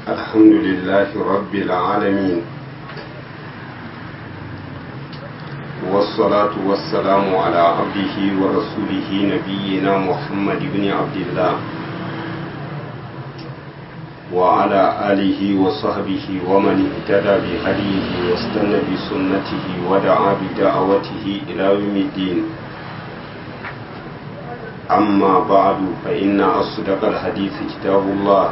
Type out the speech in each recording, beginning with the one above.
الحمد لله رب العالمين والصلاة والسلام على عبده ورسوله نبينا محمد بن عبد الله وعلى آله وصحبه ومن اهتدى بهديه واستنى بسنته ودعا بدعوته إلى يوم الدين أما بعد فإن أصدق الحديث كتاب الله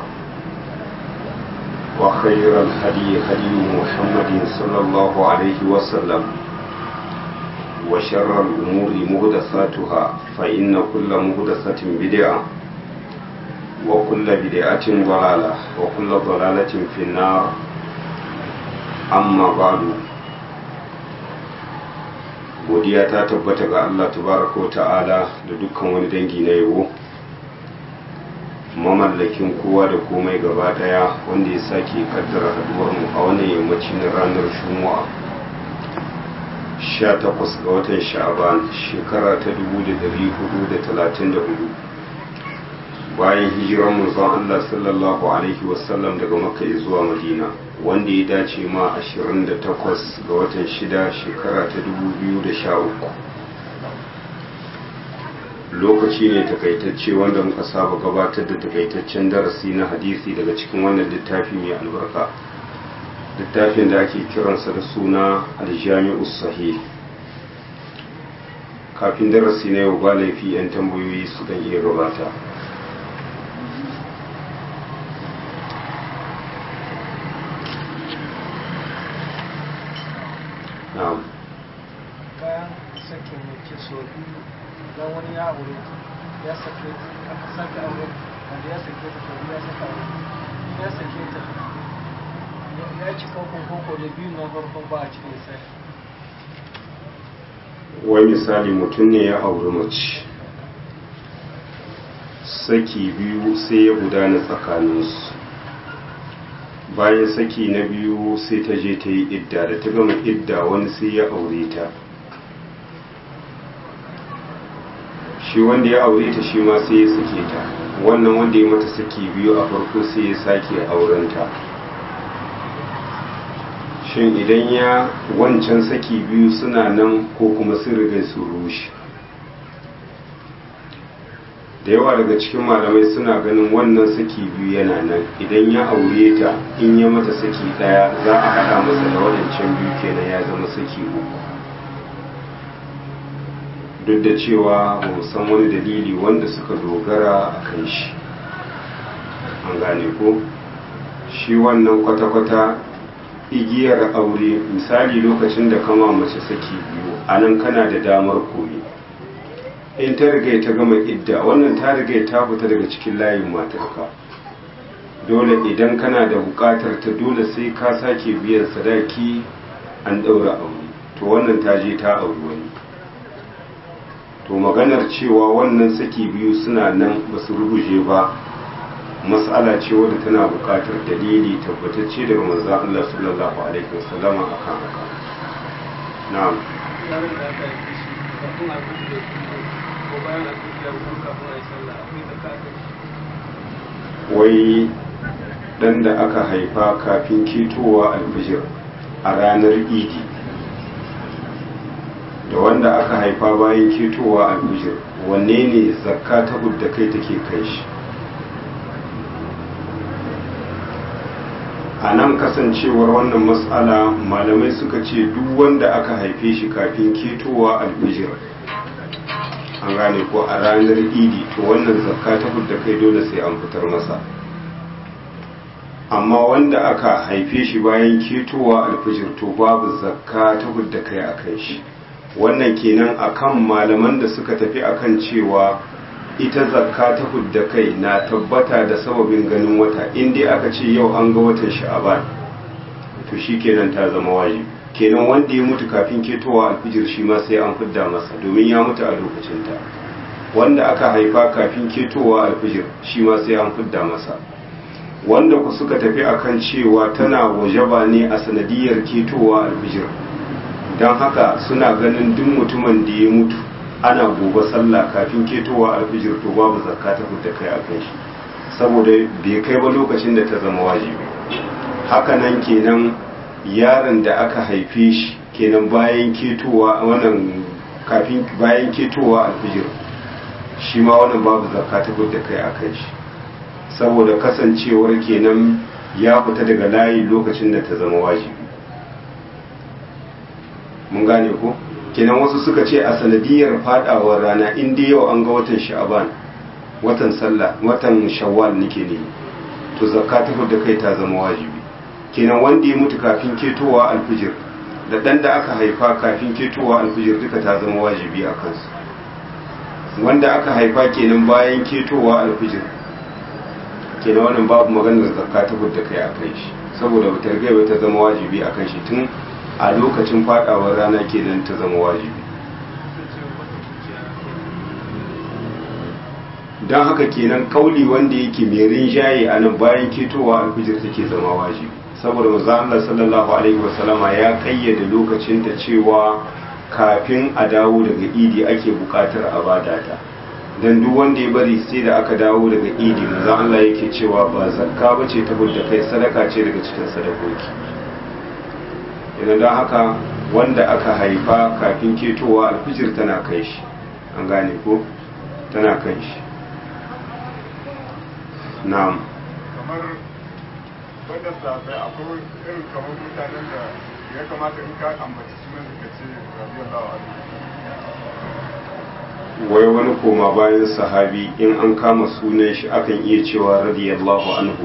وخير الهدي هدي محمد صلى الله عليه وسلم وشر الأمور مهدثاتها فإن كل مهدثة بدعة وكل بدعة ضلالة وكل ضلالة في النار أما بعد godiya ta tabbata ga Allah tabaraka wa ta'ala da dukkan wani dangi na yabo mamallakin kowa da komai gaba daya wanda ya sake kaddara haduwar mu a wannan yammaci na ranar Juma'a 18 ga watan Sha'ban shekara ta 1434 bayan hijirar manzon Allah sallallahu alaihi wasallam daga Makka zuwa Madina wanda ya dace ma 28 ga watan 6 shekara ta 2013 lokaci ne takaitacce wanda muka saba gabatar da takaitaccen darasi na hadisi daga cikin wannan littafi mai albarka littafin da ake kiransa da suna aljami'u sahih kafin darasi na yau ba laifi 'yan tambayoyi su kan iya gabata na'am bayan sakin mace so biyu don wani ya aure ya sake aka sake aure wanda ya sake ta so biyu ya saka aure ya sake ta ya ci kokon koko da biyu na farkon ba a cikin sai wai misali mutum ne ya auri mace saki biyu sai ya gudana tsakaninsu bayan saki na biyu sai ta je ta yi idda da ta gama idda wani sai ya aure ta shi wanda ya aure ta shi ma sai ya sake ta wannan wanda ya mata saki biyu a farko sai ya sake aurenta shin idan ya wancan saki biyu suna nan ko kuma sun riga su rushe da yawa daga cikin malamai suna ganin wannan saki biyu yana nan idan ya aure ta in ya mata saki daya za a haɗa masa da wadancan biyu kenan ya zama saki uku duk da cewa ba mu san wani dalili wanda suka dogara a kan shi an gane ko shi wannan kwata-kwata igiyar aure misali lokacin da kama mace saki biyu a nan kana da damar koyi in ta riga ta gama idda wannan ta riga ta fita daga cikin layin matarka dole idan kana da bukatar ta dole sai ka sake biyan sadaki an daura aure to wannan ta je ta auri wani to maganar cewa wannan saki biyu suna nan ba su rubuje ba mas'ala ce wadda tana bukatar dalili tabbatacce daga manzon Allah sallallahu alaihi wasallam akan haka na'am yaron da aka yi shi kafin a kudu da ko bayan a kudu da ko kafin a yi sallah akwai da kafin wai dan da aka haifa kafin ketowa alfijir a ranar idi da wanda aka haifa bayan ketowa alfijir wanne ne zakka ta da kai take kai shi a nan kasancewar wannan matsala malamai suka ce duk wanda aka haife shi kafin ketowa alfijir an gane ko a ranar idi to wannan zakka ta da kai dole sai an fitar masa amma wanda aka haife shi bayan ketowa alfijir to babu zakka ta da kai a kai shi wannan kenan akan malaman da suka tafi akan cewa ita zakka ta hudda kai na tabbata da sababin ganin wata inda aka ce yau an ga watan sha'aban to shi kenan ta zama wajibi kenan wanda ya mutu kafin ketowa alfijir shi ma sai an fidda masa domin ya mutu a lokacinta wanda aka haifa kafin ketowa alfijir shi ma sai an fidda masa wanda ku suka tafi akan cewa tana wajaba ne a sanadiyar ketowa alfijir don haka suna ganin duk mutumin da ya mutu ana gobe sallah kafin ketowa alfijir to babu zakka ta fita kai a kan shi saboda bai kai ba lokacin da ta zama wajibi hakanan kenan yaron da aka haife shi kenan bayan ketowa wannan kafin bayan ketowa alfijir shi ma wannan babu zakka ta da kai a kai shi saboda kasancewar kenan ya fita daga layi lokacin da ta zama wajibi mun gane ko kenan wasu suka ce a sanadiyar fadawar rana in dai yau an ga watan sha'aban watan sallah watan shawwal nake ne to zakka ta da kai ta zama wajibi kenan wanda ya mutu kafin ketowa alfijir da dan da aka haifa kafin ketowa alfijir duka ta zama wajibi a kansu wanda aka haifa kenan bayan ketowa alfijir kenan wannan babu maganar zakka ta da kai a kai shi saboda wutar gaiba ta zama wajibi a kan shi tun a lokacin fadawar rana kenan ta zama wajibi don haka kenan kauli wanda yake mai rinjaye a nan bayan ketowa alfijir take zama wajibi saboda manzo Allah sallallahu alaihi wasallama ya kayyade lokacin ta cewa kafin a dawo daga idi ake bukatar a bada ta dan duk wanda ya bari sai da aka dawo daga idi manzo Allah yake cewa ba zakka bace ta da kai sadaka ce daga cikin sadakoki idan don haka wanda aka haifa kafin ketowa alfijir tana kai shi an gane ko tana kai shi na'am kamar wadda sabai akwai irin kamar mutanen da ya kamata in ka ambaci sunan da ka ce radiyallahu anhu wai wani koma bayan sahabi in an kama sunan shi akan iya cewa radiyallahu anhu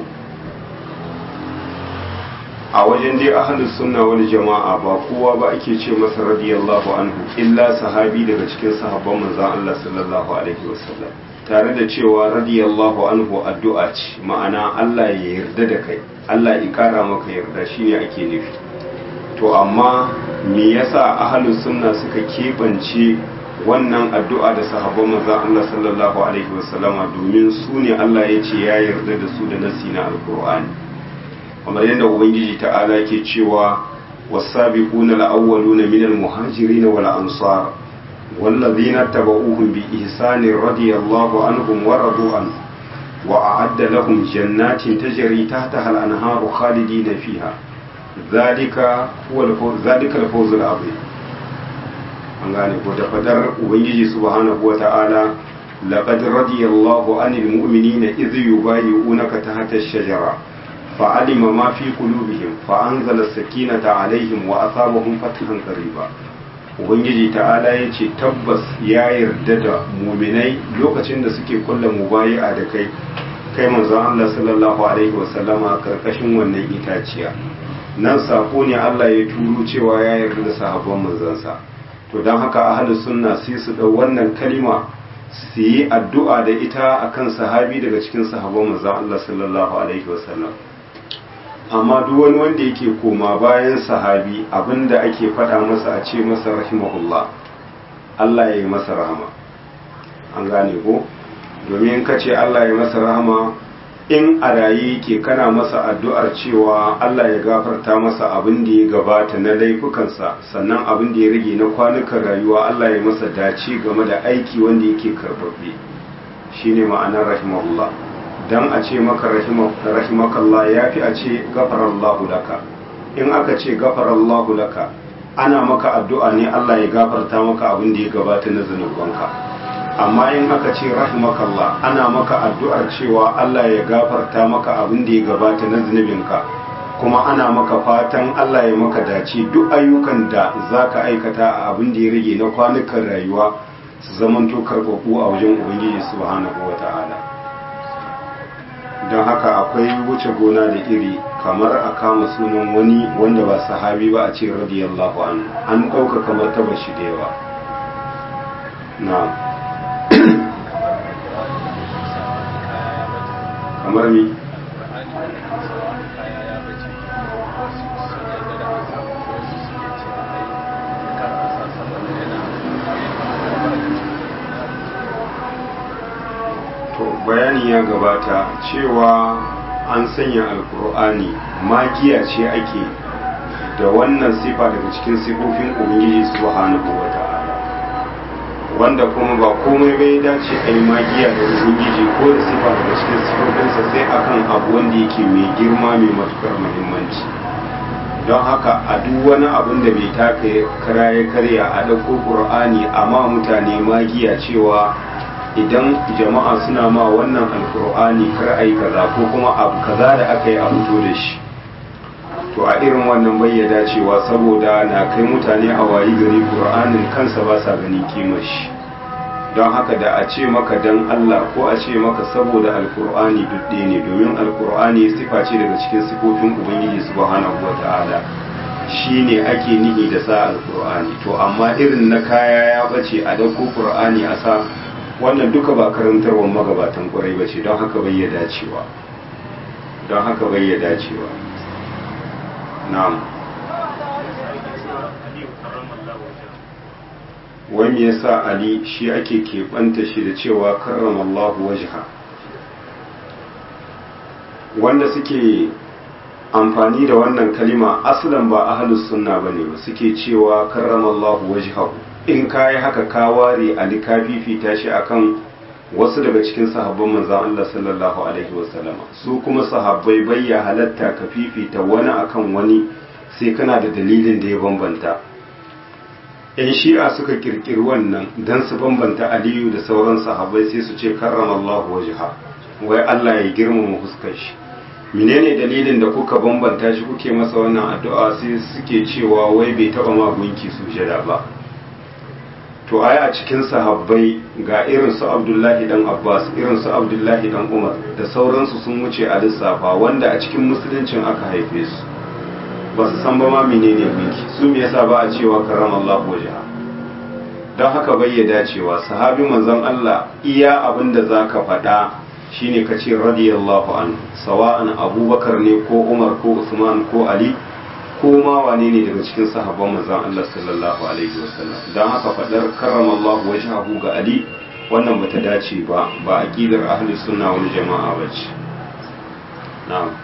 a wajen dai ahlus sunna wani jama'a ba kowa ba ake ce masa radiyallahu anhu illa sahabi daga cikin sahabban manzon Allah sallallahu alaihi wasallam tare da cewa radiyallahu anhu addu'a ce ma'ana Allah ya yarda da kai Allah ya kara maka yarda shine ake nufi to amma me yasa ahlus sunna suka kebance wannan addu'a da sahabban manzon Allah sallallahu alaihi wasallama domin su ne Allah ya ce ya yarda da su da nasi na alqur'ani kamar yadda ubangiji ta'ala ke cewa wasabiquna al-awwaluna minal muhajirin wal ansar والذين اتبعوهم بإحسان رضي الله عنهم ورضوا عنه وأعد لهم جنات تجري تحتها الأنهار خالدين فيها ذلك هو الفوز ذلك الفوز العظيم an gane ko da fadar ubangiji subhanahu wa ta'ala laqad radiyallahu anil mu'minina idh yubayyi'unaka tahta ash-shajara fa'alima ma fi qulubihim fa anzala as-sakinata 'alayhim wa asabahum fathan qariba ubangiji ta'ala ya ce tabbas ya yarda da muminai lokacin da suke kulla mubayi'a da kai kai manzon Allah sallallahu alaihi wasallama karkashin wannan itaciya nan sako ne Allah ya turo cewa ya yarda da sahabban manzansa to don haka ahlu sunna sai su dau wannan kalima su yi addu'a da ita akan sahabi daga cikin sahabban manzon Allah sallallahu alaihi wasallam amma duk wani wanda yake koma bayan sahabi abinda ake faɗa masa a ce masa rahimahullah Allah ya yi masa rahama an gane ko domin ka ce Allah ya masa rahama in a raye yake kana masa addu'ar cewa Allah ya gafarta masa abin da ya gabata na laifukansa sannan abin da ya rage na kwanukan rayuwa Allah ya masa dace game da aiki wanda yake karɓaɓɓe shine ma'anar rahimahullah dan a ce maka rahimakallah ya fi a ce gafarallahu laka in aka ce gafarallahu laka ana maka addu'a ne Allah ya gafarta maka abin da ya gabata na zunubanka amma in aka ce rahimakallah ana maka addu'ar cewa Allah ya gafarta maka abin da ya gabata na zunubinka kuma ana maka fatan Allah ya maka dace duk ayyukan da za ka aikata a abin da ya rage na kwanukan rayuwa su zamanto karɓaɓɓu a wajen Ubangiji subhanahu wa ta'ala. don haka akwai wuce gona da iri kamar a kama sunan wani wanda ba sahabi ba a ce radiyallahu anhu an ɗauka kamar taba shi da yawa na kamar mi bayani ya gabata cewa an sanya alkur'ani magiya ce ake da wannan sifa daga cikin sifofin ubangiji subhanahu wa ta'ala wanda kuma ba komai bai dace a yi magiya da ubangiji ko da sifa daga cikin sifofinsa sai akan abu wanda yake mai girma mai matukar muhimmanci don haka a duk wani abun da bai taka kara ya karya a ɗauko ƙur'ani amma mutane magiya cewa idan jama'a suna ma wannan alƙur'ani kar a yi kaza ko kuma abu kaza da aka yi a fito da shi to a irin wannan bayyada cewa saboda na kai mutane a wayi gari ƙur'anin kansa ba sa gani kimar shi don haka da a ce maka dan Allah ko a ce maka saboda alkur'ani dudde ne domin alkur'ani sifa ce daga cikin sifofin ubangiji subhanahu wata'ala shine ake nihi da sa alkur'ani to amma irin na kaya ya bace a dauko qur'ani a sa wannan duka ba karantarwar magabatan kwarai bace don haka bai ya dacewa don haka bai ya dacewa na'am wani ya sa ali shi ake keɓanta shi da cewa karramallahu wajha wanda suke amfani da wannan kalima asalan ba ahlus sunna bane ba suke cewa karramallahu wajhahu in kayi haka ka ware ali ka fifita shi akan wasu daga cikin sahabban manzon Allah sallallahu alaihi wasallama su kuma sahabbai bayya halatta ka fifita wani akan wani sai kana da dalilin da ya bambanta yan shi'a suka kirkiri wannan don su bambanta aliyu da sauran sahabbai sai su ce karramallahu wajha wai Allah ya girmama fuskar shi menene dalilin da kuka bambanta shi kuke masa wannan addu'a sai suke cewa wai bai taba ma gunki sujada ba to ai a cikin sahabbai ga irin su Abdullahi dan Abbas irin su Abdullahi dan Umar da sauransu sun wuce a lissafa wanda a cikin musuluncin aka haife su ba su san ba ma menene gunki su me yasa ba a cewa karramallahu wajha don haka bai ya dacewa sahabi manzon Allah iya abin da zaka faɗa shine ka ce radiyallahu anhu sawa'an abubakar ne ko umar ko usman ko ali ko ma wane ne daga cikin sahabban manzon Allah sallallahu alaihi wasallam don haka faɗar karramallahu wajhahu ga ali wannan bata dace ba ba aqidar ahli sunna wal jama'a bace na'am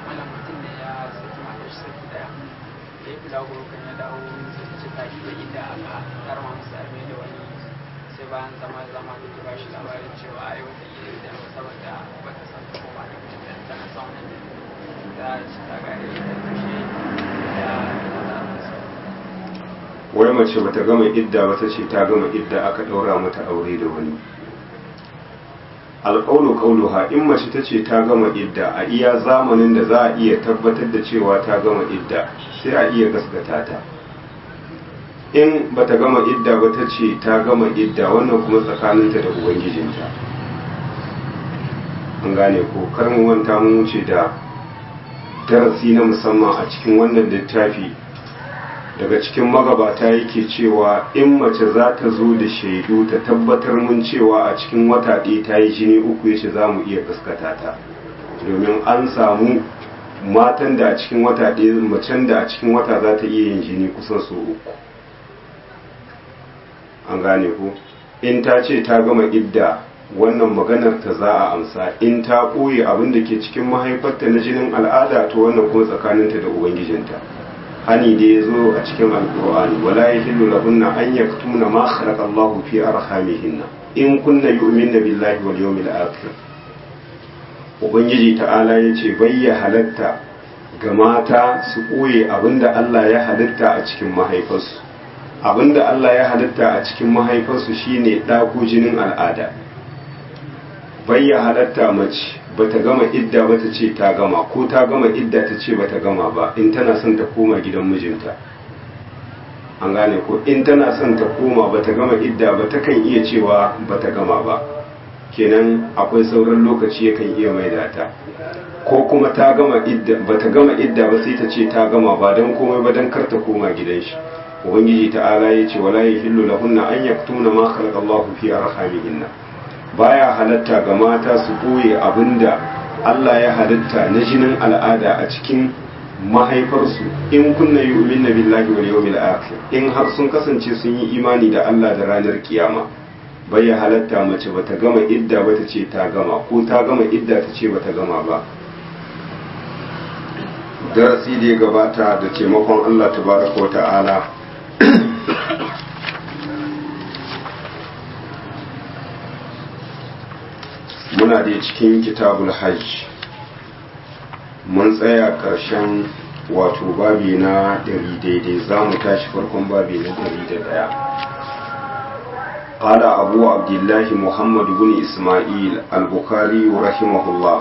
bayan zama zama da ba shi labarin cewa ai wata iya da saboda bata san ta koma da mutum da tana son da shi ta gare da tushe da wai mace bata gama idda ba ta ce ta gama idda aka ɗaura mata aure da wani alƙaulu ƙauluha in mace ta ce ta gama idda a iya zamanin da za a iya tabbatar da cewa ta gama idda sai a iya gaskata ta in bata gama idda ba ta ce ta gama idda wannan kuma tsakaninta da ubangijinta an gane ko kar mu manta mun wuce da darasi na musamman a cikin wannan littafi daga cikin magabata yake cewa in mace za ta zo da shaidu ta tabbatar mun cewa a cikin wata ɗaya ta yi jini uku yace za mu iya gaskata ta domin an samu matan da a cikin wata ɗaya macen da a cikin wata za ta iya yin jini kusan sau uku an gane ku in ta ce ta gama idda wannan maganar ta za a amsa in ta ɓoye abin da ke cikin mahaifarta na jinin al'ada to wannan kuma tsakaninta da ubangijinta hani da ya zo a cikin alkur'ani wala ya hillu lahunna an yaktuna ma khalaqa Allahu fi arhamihinna in kunna yu'minna billahi wal yawmil akhir ubangiji ta'ala yace bayya halatta ga mata su ɓoye abinda Allah ya halitta a cikin mahaifarsu abinda Allah ya halitta a cikin mahaifarsu shine ɗako jinin al'ada bayya halatta mace bata gama idda ba ta ce ta gama ko ta gama idda ta ce bata gama ba in tana son ta koma gidan mijinta an gane ko in tana son ta koma bata gama idda ba ta kan iya cewa bata gama ba kenan akwai sauran lokaci yakan iya maida ta ko kuma ta gama idda bata gama idda ba sai ta ce ta gama ba don komai ba don kar ta koma gidan shi ubangiji ta'ala ya ce wala yahillu lahunna an yaktuna ma khalaqa Allahu fi arhamihinna baya halatta ga mata su boye abinda Allah ya halitta na jinin al'ada a cikin mahaifarsu in kunna yu'minna billahi wal yawmil akhir in har sun kasance sun yi imani da Allah da ranar kiyama baya halatta mace bata gama idda ba ta ce ta gama ko ta gama idda ta ce bata gama ba darasi da ya gabata da taimakon Allah tabaraka wa ta'ala muna da cikin kitabul hajj mun tsaya ƙarshen wato babi na ɗari daidai za mu tashi farkon babi na ɗari da ɗaya قال أبو عبد الله محمد بن إسماعيل البخاري رحمه الله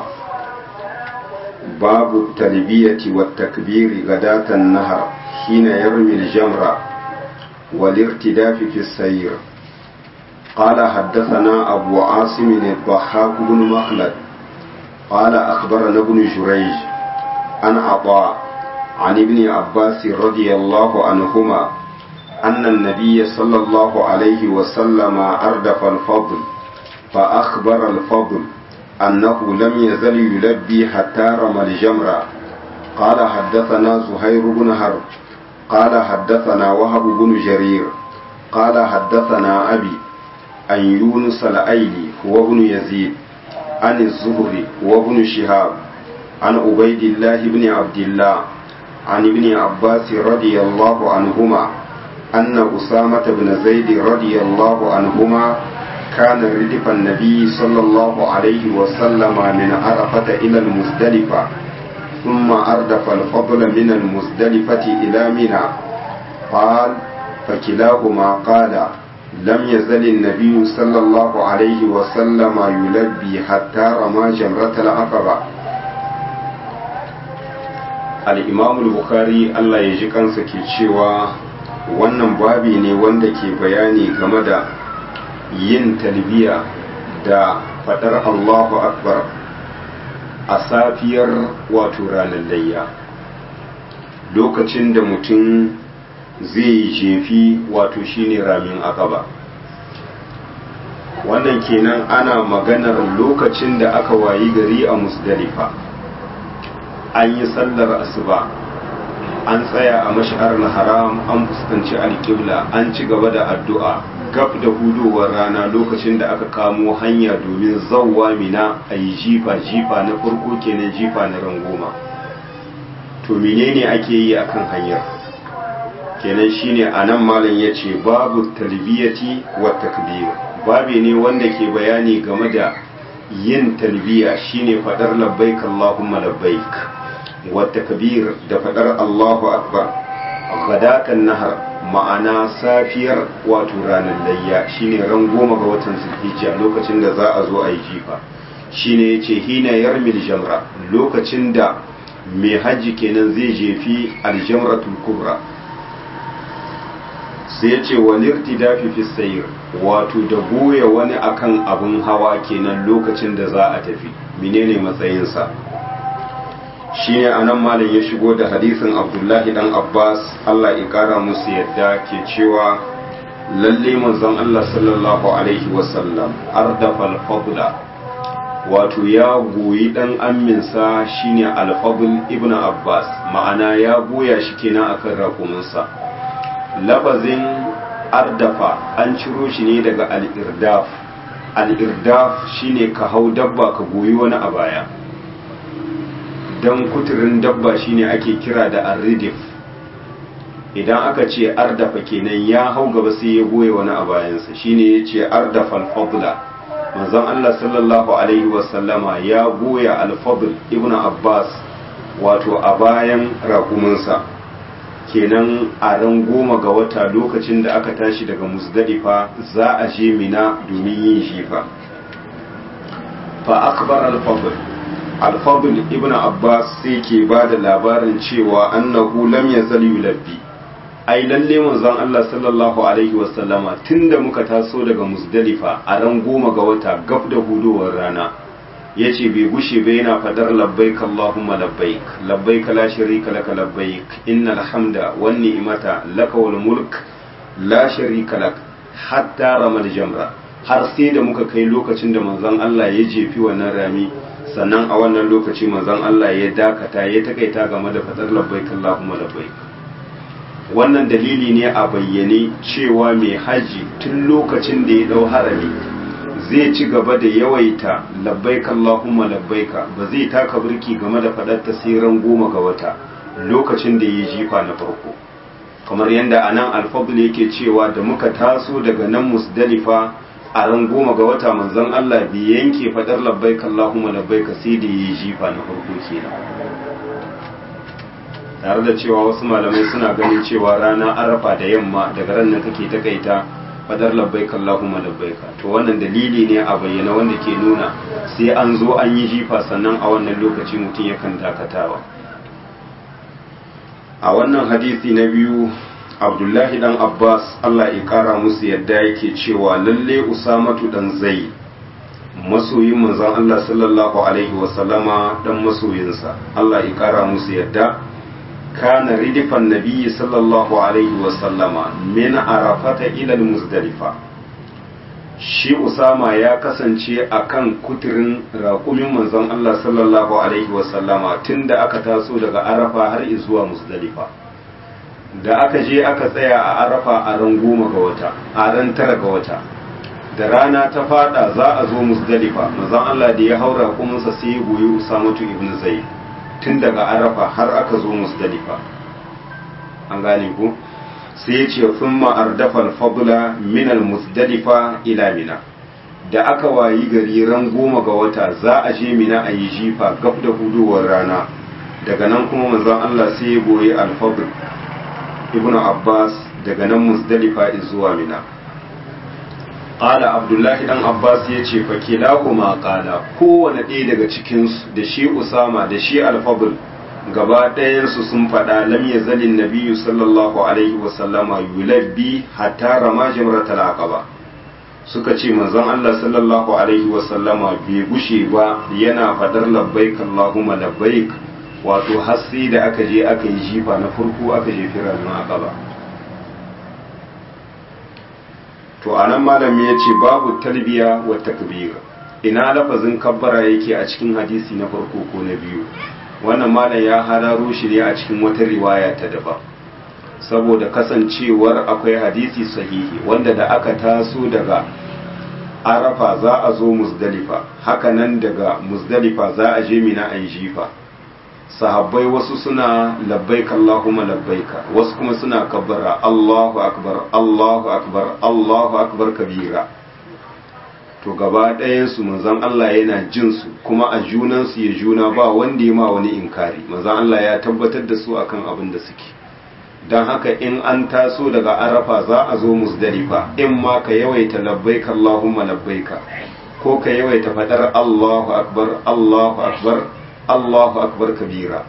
باب التلبية والتكبير غداة النهر حين يرمي الجمرة والارتداف في السير قال حدثنا أبو عاصم الضحاك بن مخلد قال أخبرنا ابن جريج عن عطاء عن ابن عباس رضي الله عنهما أن النبي صلى الله عليه وسلم أردف الفضل فأخبر الفضل أنه لم يزل يلبي حتى رمى الجمرة قال حدثنا زهير بن حرب قال حدثنا وهب بن جرير قال حدثنا أبي عن يونس الأيلي هو ابن يزيد عن الزهري هو ابن شهاب عن عبيد الله بن عبد الله عن ابن عباس رضي الله عنهما أن أسامة بن زيد رضي الله عنهما كان ردف النبي صلى الله عليه وسلم من عرفة إلى المزدلفة ثم أردف الفضل من المزدلفة إلى منى قال فكلاهما قال لم يزل النبي صلى الله عليه وسلم يلبي حتى رمى جمرة العقبة الإمام البخاري الله يجيك أنسك wannan babi ne wanda ke bayani game da yin talbiya da fadar Allahu Akbar a safiyar wato ranar layya lokacin da mutum zai jefi wato shine ramin akaba wannan kenan ana maganar lokacin da aka wayi gari a musdalifa an yi sallar asuba an tsaya a mashi'ar haram an fuskanci alƙibla an ci gaba da addu'a gab da hudowar rana lokacin da aka kamo hanya domin zauwa mina a yi jifa-jifa na farko kenan jifa na rangoma to menene ake yi akan hanyar kenan shine a nan malam ya ce babu talbiyati wa takbir babi ne wanda ke bayani game da yin talbiya shine faɗar labbaik Allahumma labbaik والتكبير da faɗar Allahu Akbar gadatan nahar ma'ana safiyar wato ranar layya shine ran goma ga watan zulhijja lokacin da za a zo a yi jifa shine yace hina yarmil jamra lokacin da mai hajji kenan zai jefi aljamratul kubra sai yace walirti dafi fi sayr wato da goya wani akan abun hawa kenan lokacin da za a tafi menene matsayinsa shine anan malam ya shigo da hadisin abdullahi dan abbas allah ya kara musu yadda ke cewa lalle manzon allah sallallahu alaihi wasallam ardafa alfadla wato ya goyi dan amminsa shine alfadl ibn abbas ma'ana ya goya shi kenan akan rakuminsa labazin ardafa an ciro shi ne daga al-irdaf al-irdaf shine ka hau dabba ka goyi wani a baya dan kuturin dabba shine ake kira da arridif idan aka ce ardafa kenan ya hau gaba sai ya goye wani a bayansa shine ya ce ardafa alfadla manzon Allah sallallahu alaihi wasallama ya goya alfadl ibn abbas wato a bayan rakuminsa kenan a ran goma ga wata lokacin da aka tashi daga musdalifa za a je mina domin yin jifa fa akbar al-fadl al-fadl ibn abbas sai ke ba da labarin cewa annahu lam yazal yulabbi ai lalle manzon Allah sallallahu alaihi wasallama tunda muka taso daga musdalifa a ran goma ga wata gab da hudowar rana yace bai gushe ba yana fadar labbaik allahumma labbaik labbaik la sharika laka labbaik innal hamda wan ni'mata laka wal mulk la sharika lak hatta ramal jamra har sai da muka kai lokacin da manzon Allah ya jefi wannan rami sannan a wannan lokaci manzon Allah ya dakata ya takaita game da fadar labbaik allahumma labbaik wannan dalili ne a bayyane cewa mai haji tun lokacin da ya dau harami zai ci gaba da yawaita labbaika Allahumma labbaika ba zai taka birki game da fadar tasirin goma ga wata lokacin da ya jifa na farko kamar yadda anan alfadul yake cewa da muka taso daga nan musdalifa a ran goma ga wata manzon Allah bai yanke fadar labbaik Allahumma labbaik sai da yi jifa na farko kenan tare da cewa wasu malamai suna ganin cewa rana arafa da yamma daga ran nan kake takaita fadar labbaik Allahumma labbaik to wannan dalili ne a bayyana wanda ke nuna sai an zo an yi jifa sannan a wannan lokaci mutum yakan dakatawa a wannan hadisi na biyu abdullahi dan abbas allah ya kara musu yadda yake cewa lalle usamatu dan zai masoyin manzon allah sallallahu alaihi wasallama dan masoyinsa allah ya kara musu yadda kana ridifan nabiyyi sallallahu alaihi wasallama min arafata ila muzdalifa shi usama ya kasance a kan kuturin raƙumin manzon Allah sallallahu Alaihi wasallama tun da aka taso daga arafa har zuwa musdalifa da aka je aka tsaya a arafa a ran goma ga wata a ran tara ga wata da rana ta fada za a zo musdalifa manzon Allah da ya haura raƙuminsa sai ya goyi usamatu ibn zaid tun daga arafa har aka zo musdalifa an gane ku sai ya ce sun ma'ardafar fadula minal musdalifa ila mina da aka wayi gari ran goma ga wata za a je mina a yi jifa gab da hudowar rana daga nan kuma manzon Allah sai ya goyi alfadl ibnu abbas daga nan musdalifa zuwa mina qala abdullahi dan abbas ya ce fa kilahuma qala kowane ɗaya daga cikinsu da shi usama da shi alfadl gaba ɗayansu sun faɗa lam ya zalin nabiyu sallallahu alaihi wasallama yulabbi hatta rama jamratal aqaba suka ce manzon Allah sallallahu alaihi wasallama bai gushe ba yana faɗar labbaik Allahumma labbaik wato har sai da aka je aka yi jifa na farko aka je firar na aqaba to anan malami ya ce babu talbiya wa takbir ina lafazin kabbara yake a cikin hadisi na farko ko na biyu wannan malam ya hararo shi ne a cikin wata riwaya ta daban saboda kasancewar akwai hadisi sahihi wanda da aka taso daga arafa za a zo muzdalifa hakanan daga muzdalifa za a je mina a jifa sahabbai wasu suna labbaik Allahumma labbaika wasu kuma suna kabbara Allahu akbar Allahu akbar Allahu akbar kabira to gaba ɗayansu manzon Allah yana jin su kuma a junansu ya juna ba wanda ya ma wani inkari manzon Allah ya tabbatar da su akan abin da suke don haka in an taso daga arafa za a zo musdalifa in ma ka yawaita labbaika Allahumma labbaika ko ka yawaita fadar Allahu akbar Allahu akbar Allahu akbar kabira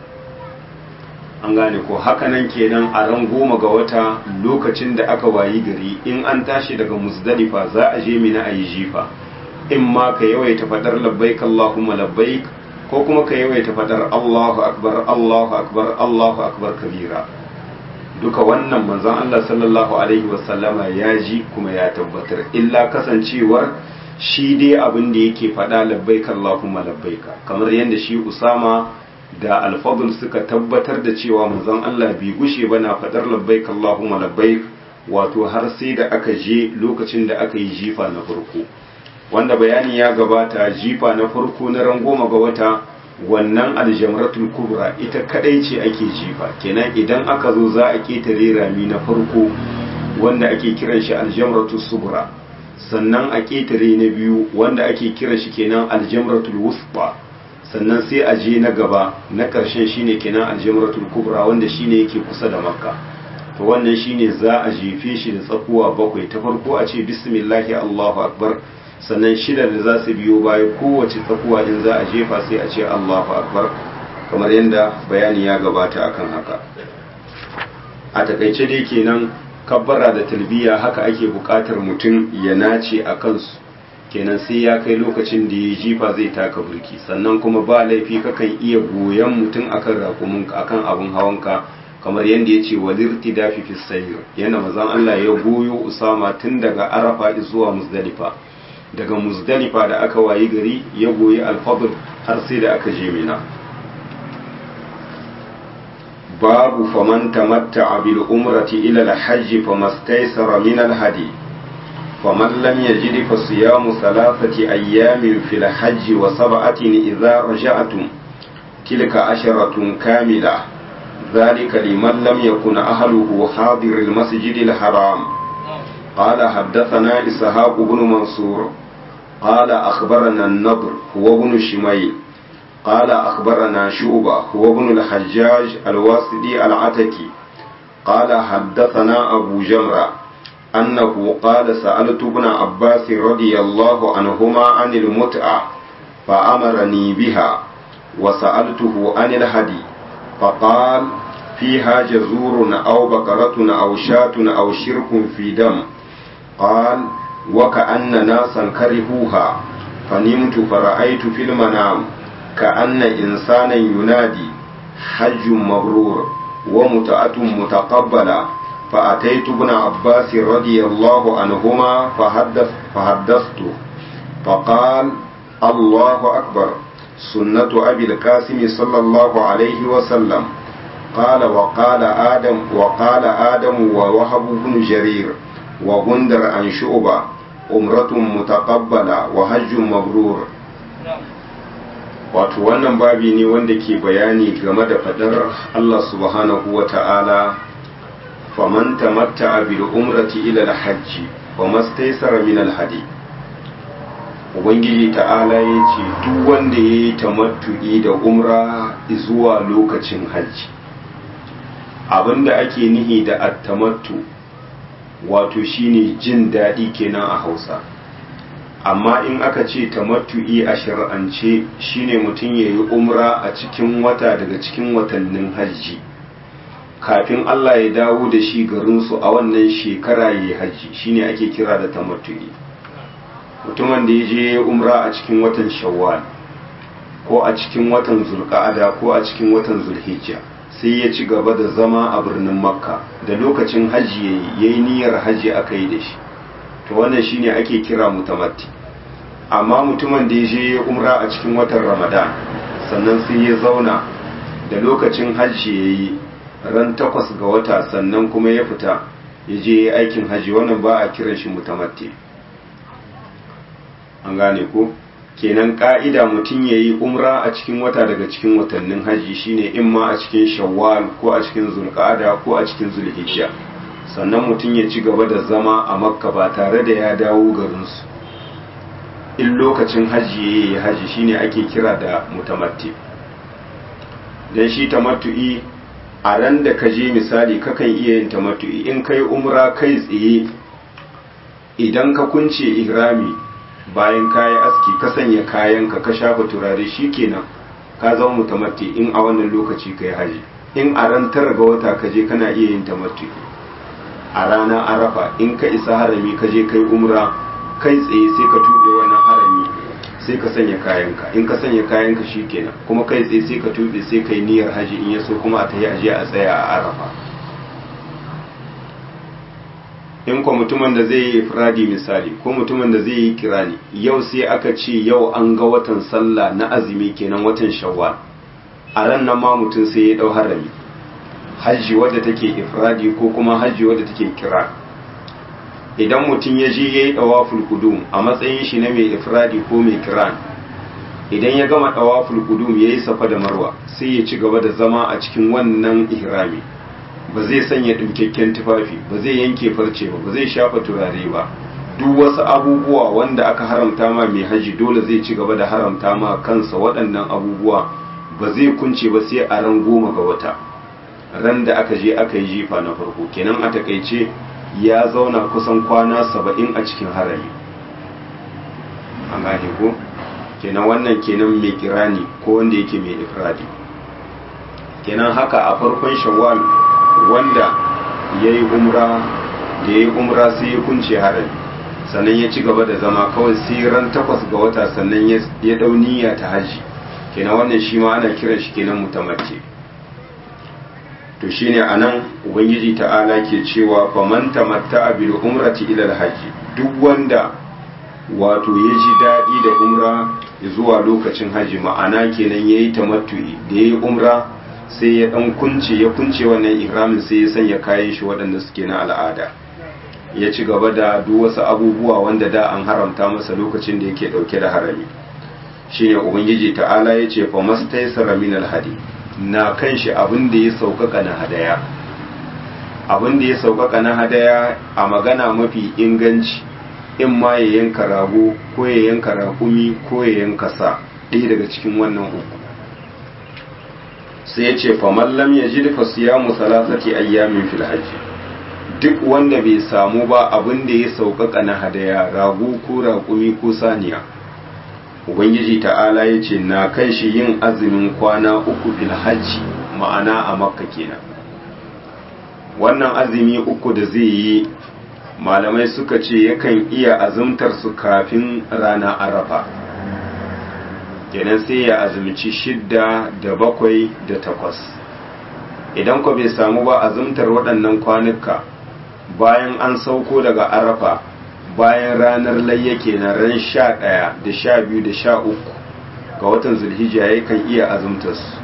an gane ko hakanan kenan a ran goma ga wata lokacin da aka wayi gari in an tashi daga musdalifa za a je mina a yi jifa in ma ka yawaita fadar labbaik Allahumma labbaik ko kuma ka yawaita fadar Allahu akbar Allahu akbar Allahu akbar kabira duka wannan manzon Allah sallallahu alaihi wasallama ya ji kuma ya tabbatar illa kasancewar shi dai abin da yake fada labbaik Allahumma labbaika kamar yadda shi Usama da alfadul suka tabbatar da cewa manzon Allah bai gushe ba na fadar labbaik Allahumma labbaik wato har sai da aka je lokacin da aka yi jifa na farko wanda bayani ya gabata jifa na farko na ran goma ga wata wannan aljamratul kubra ita kadai ce ake jifa kenan idan aka zo za a ketare rami na farko wanda ake kiran shi aljamratul subra sannan a ketare na biyu wanda ake kiran shi kenan aljamratul wusba sannan sai a je na gaba na ƙarshen shine kenan aljamratul kubra wanda shine yake kusa da makka to wannan shine za a jefe shi da tsakuwa bakwai ta farko a ce bismillahi allahu akbar sannan shida da za su biyo baya kowace tsakuwa in za a jefa sai a ce allahu akbar kamar yadda bayani ya gabata akan haka a takaice dai kenan kabbara da talbiya haka ake buƙatar mutum ya nace a kansu kenan sai ya kai lokacin da ya jifa zai taka burki sannan kuma ba laifi kakan iya goyon mutum akan rakuminka akan abin hawanka kamar yadda ya ce walirti dafi fi sayir yana mazan Allah ya goyo usama tun daga arafa zuwa muzdalifa daga muzdalifa da aka wayi gari ya goyi alfadl har sai da aka je mina babu faman tamatta'a bil umrati ila al-hajj famastaysara min al-hadi فمن لم يجد فصيام ثلاثة أيام في الحج وسبعة إذا رجعتم تلك عشرة كاملة ذلك لمن لم يكن أهله حاضر المسجد الحرام قال حدثنا إسحاق بن منصور قال أخبرنا النضر هو ابن شميل قال أخبرنا شعبة هو ابن الحجاج الواسدي العتكي قال حدثنا أبو جمرة أنه قال سألت ابن عباس رضي الله عنهما عن المتعة فأمرني بها وسألته عن الهدي فقال فيها جزور أو بقرة أو شاة أو شرك في دم قال وكأن ناسا كرهوها فنمت فرأيت في المنام كأن إنسانا ينادي حج مبرور ومتأة متقبلة فأتيت ابن عباس رضي الله عنهما فحدث فحدثته فقال الله أكبر سنة أبي القاسم صلى الله عليه وسلم قال وقال آدم وقال آدم ووهب بن جرير وغندر عن شعبة umratun mutaqabbala wa hajjun mabrur wato wannan babi ne wanda ke bayani game da fadar Allah subhanahu wa ta'ala faman tamatta bil umrati ila al hajji wa mastaysara min al hadi ubangiji ta'ala ya ce duk wanda ya yi tamattu'i da umra zuwa lokacin hajji abinda ake nihi da attamattu wato shine jin daɗi kenan a hausa amma in aka ce tamattu'i a shari'ance shine mutum ya yi umra a cikin wata daga cikin watannin hajji kafin Allah ya dawo da shi garinsu a wannan shekara ya yi hajji shine ake kira da tamattu'i mutumin da ya je umra a cikin watan shawwal ko a cikin watan zulqa'ada ko a cikin watan zulhijja sai ya ci gaba da zama a birnin makka da lokacin hajji ya yi niyyar hajji aka yi da shi to wannan shine ake kira mutamatti amma mutumin da ya je umra a cikin watan ramadan sannan sai ya zauna da lokacin hajji ya yi ran takwas ga wata sannan kuma ya fita ya je aikin hajji wannan ba a kiran shi mutamatti an gane ko kenan ka'ida mutum ya yi umra a cikin wata daga cikin watannin hajji shine in ma a cikin shawwal ko a cikin zulqa'ada ko a cikin zulhijja sannan mutum ya ci gaba da zama a makka ba tare da ya dawo garinsu in lokacin hajji ya yi hajji shine ake kira da mutamatti dan shi tamattu'i a ran da ka je misali kakan iya yin tamattu'i in kai umra kai tsaye idan ka kunce ihrami bayan kayi aski ka sanya kayanka ka shafa turare shikenan ka zama mutamatti in a wannan lokaci kai haji in a ran tara ga wata ka je kana iya yin tamatti a ranar arafa in ka isa harami ka je kai umra kai tsaye sai ka tube wannan harami sai ka sanya kayanka in ka sanya kayanka shikenan kuma kai tsaye sai ka tube sai kai niyyar haji in yaso kuma a tayi aje a tsaya a arafa in ko mutumin da zai yi ifradi misali ko mutumin da zai yi kirani yau sai aka ce yau an ga watan sallah na azumi kenan watan shawwal a ran nan ma mutum sai ya dau harami hajji wadda take ifradi ko kuma hajji wadda take kira idan mutum ya je yayi dawaful qudum a matsayin shi na mai ifradi ko mai kiran idan ya gama dawaful qudum yayi safa da marwa sai ya ci gaba da zama a cikin wannan ihrami ba zai sanya ɗinkakken tufafi ba zai yanke farce ba ba zai shafa turare ba duk wasu abubuwa wanda aka haramta ma mai haji dole zai ci gaba da haramta ma kansa waɗannan abubuwa ba zai kunce ba sai a ran goma ga wata ran da aka je aka yi jifa na farko kenan a takaice ya zauna kusan kwana saba'in a cikin harami an gane ko kenan wannan kenan mai kirani ko wanda yake mai ifradi kenan haka a farkon shawwal wanda ya yi umra da ya yi umra sai ya kunce harami sannan ya ci gaba da zama kawai sai ran takwas ga wata sannan ya dau niyya ta haji kenan wannan shi ma ana kiran shi kenan mutamatti to shine anan ubangiji ta'ala ke cewa faman tamatta bil umrati ila al duk wanda wato ya ji daɗi da umra zuwa lokacin haji ma'ana kenan yayi tamattu'i da yayi umra sai ya dan kunce ya kunce wannan ihramin sai ya sanya kayan shi waɗanda suke na al'ada ya ci gaba da duk wasu abubuwa wanda da an haramta masa lokacin da yake dauke da harami shine ubangiji ta'ala ya ce fa mastaysara min alhadi na kan shi abin da ya saukaka na hadaya abin da ya sauƙaƙa na hadaya a magana mafi inganci in ma ya yanka rago ko ya yanka raƙumi ko ya yanka sa ɗaya daga cikin wannan uku sai ya ce faman lam ya ji dafa siyamu salasati ayyamin fil hajji duk wanda bai samu ba abin da ya sauƙaƙa na hadaya rago ko raƙumi ko saniya ubangiji ta'ala ya ce na kan shi yin azumin kwana uku fil hajji ma'ana a makka kenan wannan azumi uku da zai yi malamai suka ce yakan iya azumtar su kafin rana arafa kenan sai ya azumci shidda da bakwai da takwas idan ku bai samu ba azumtar waɗannan kwanuka bayan an sauko daga arafa bayan ranar layya kenan ran sha ɗaya da sha biyu da sha uku ga watan zulhijja yakan iya azumtar su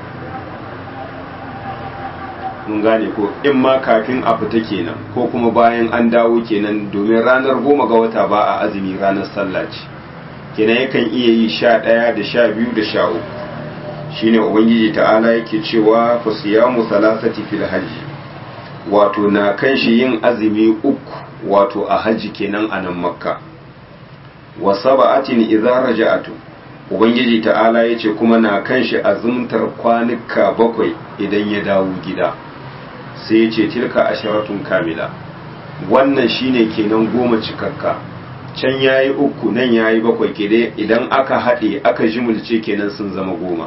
mun gane ko in ma kafin a fita kenan ko kuma bayan an dawo kenan domin ranar goma ga wata ba a azumi ranar sallah ce kenan yakan iya yi sha ɗaya da sha biyu da sha uku shine ubangiji ta'ala yake cewa fa siyamu salasati fil hajji wato na kan shi yin azumi uku wato a hajji kenan a nan makka wa saba'atin idza raja'atu ubangiji ta'ala yace kuma na kan shi azumtar kwanuka bakwai idan ya dawo gida sai ya ce tilka asharatun kamila wannan shine kenan goma cikakka can yayi uku nan yayi bakwai kede idan aka haɗe aka jimulce kenan sun zama goma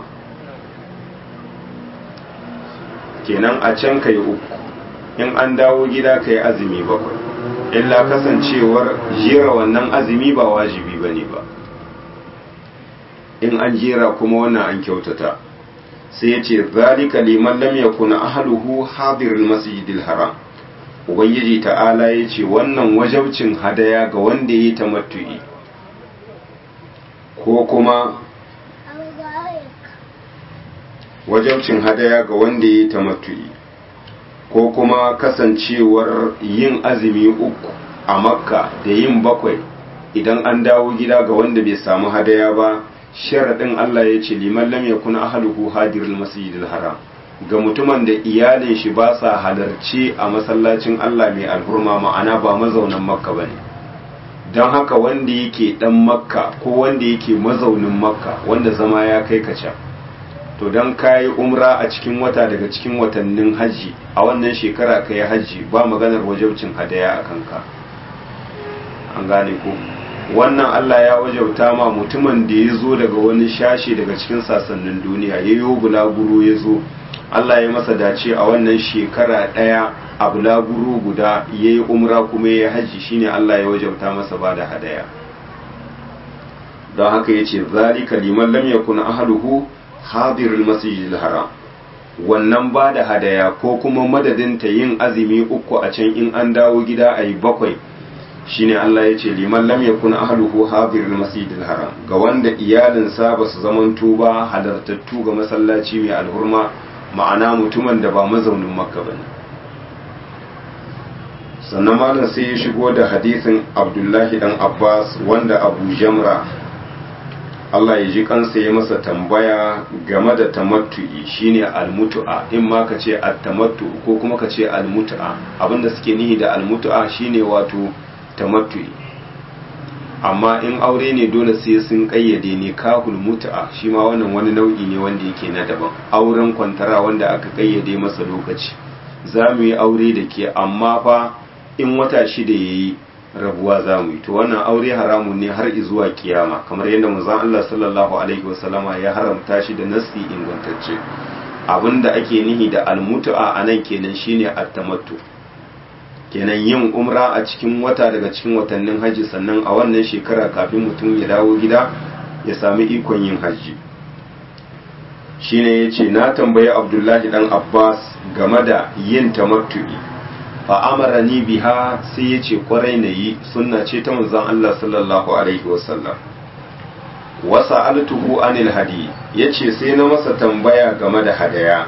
kenan a can kai uku in an dawo gida kai azumi bakwai illa kasancewar jera wannan azumi ba wajibi bane ba in an jera kuma wannan an kyautata sai ya ce zalika liman lam yakun ahluhu hadirul masjidil haram ubangiji ta'ala ya ce wannan wajabcin hadaya ga wanda ya yi tamattu'i ko kuma wajabcin hadaya ga wanda ya yi tamattu'i ko kuma kasancewar yin azumi uku a makka da yin bakwai idan an dawo gida ga wanda bai samu hadaya ba sharaɗin Allah ya ce liman lam yakun ahluhu hadirul masjidil haram ga mutumin da iyalin shi ba sa halarci a masallacin Allah mai alhurma ma'ana ba mazaunan makka bane don haka wanda yake dan makka ko wanda yake mazaunin makka wanda zama ya kai ka can to don kayi umra a cikin wata daga cikin watannin hajji a wannan shekara ka yi hajji ba maganar wajabcin hadaya a kanka an gane ko wannan Allah ya wajauta ma mutumin da ya zo daga wani shashe daga cikin sasannin duniya ya yi bulaguro ya zo Allah ya masa dace a wannan shekara ɗaya a bulaguro guda ya yi umra kuma ya yi hajji shine Allah ya wajauta masa ba da hadaya don haka ya ce zalika liman lam yakun ahluhu hadirul masjidil haram wannan ba da hadaya ko kuma madadin ta yin azumi uku a can in an dawo gida a yi bakwai shine Allah ya ce liman lam yakun ahluhu hadirul masjidil haram ga wanda iyalinsa ba su zamanto ba halartattu ga masallaci mai alhurma ma'ana mutumin da ba mazaunin makka ba ne sannan malam sai ya shigo da hadisin abdullahi dan abbas wanda abu jamra Allah ya ji kansa ya masa tambaya game da tamattu'i shine almutu'a in ma ka ce at-tamattu ko kuma ka ce almutu'a abinda suke nihi da almutu'a shine wato tamattu'i amma in aure ne dole sai sun kayyade ne kahul mutu'a shi ma wannan wani nau'i ne wanda yake na daban auren kwantara wanda aka kayyade masa lokaci za mu yi aure da ke amma fa in wata shida ya yi rabuwa za mu yi to wannan aure haramun ne har zuwa kiyama kamar yadda manzon Allah sallallahu alaihi wasallama ya haramta shi da nasi ingantacce abinda ake nihi da almutu'a anan kenan shine at-tamattu kenan yin umra a cikin wata daga cikin watannin hajji sannan a wannan shekara kafin mutum ya dawo gida ya sami ikon yin hajji shine yace na tambayi Abdullahi dan Abbas game da yin tamattu'i fa amarani biha sai yace kwarai na yi sunna ce ta manzon Allah sallallahu alaihi wasallam wa sa'altuhu anil hadi yace sai na masa tambaya game da hadaya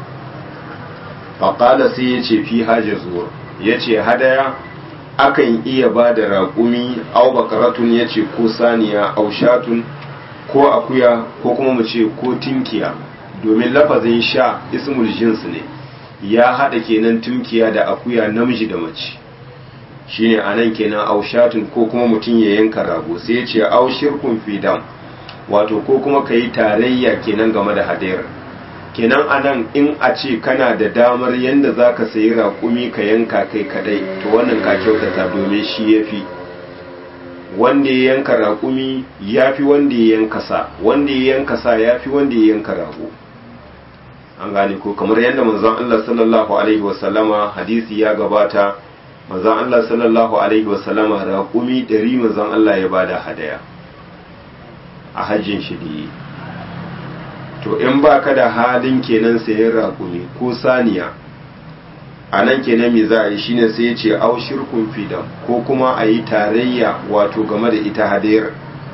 fa qala sai yace fi hajjazur ya ce hadaya akan iya ba da raƙumi au bakaratun ya ce ko saniya au shatun ko akuya ko kuma mu ce ko tinkiya domin lafazin sha ismul jins ne ya haɗa kenan tumkiya da akuya namiji da mace shine anan kenan aushatun ko kuma mutum ya yanka rago sai ya ce aushirkun fidam wato ko kuma ka yi tarayya kenan game da hadayar kenan anan in a ce kana da damar yadda za ka sayi raƙumi ka yanka kai kadai to wannan ka kyautata domin shi ya fi wanda ya yanka raƙumi ya fi wanda ya yanka sa wanda ya yanka sa ya fi wanda ya yanka rago an gane ko kamar yadda manzon Allah sallallahu alaihi wasallama hadisi ya gabata manzon Allah sallallahu alaihi wasallama raƙumi ɗari manzon Allah ya bada hadaya a hajjin shi da to in ba ka da halin kenan sayan raƙumi ko saniya a nan kenan me za a yi shine sai ya ce au shirkun fidan ko kuma a yi tarayya wato game da ita hadayar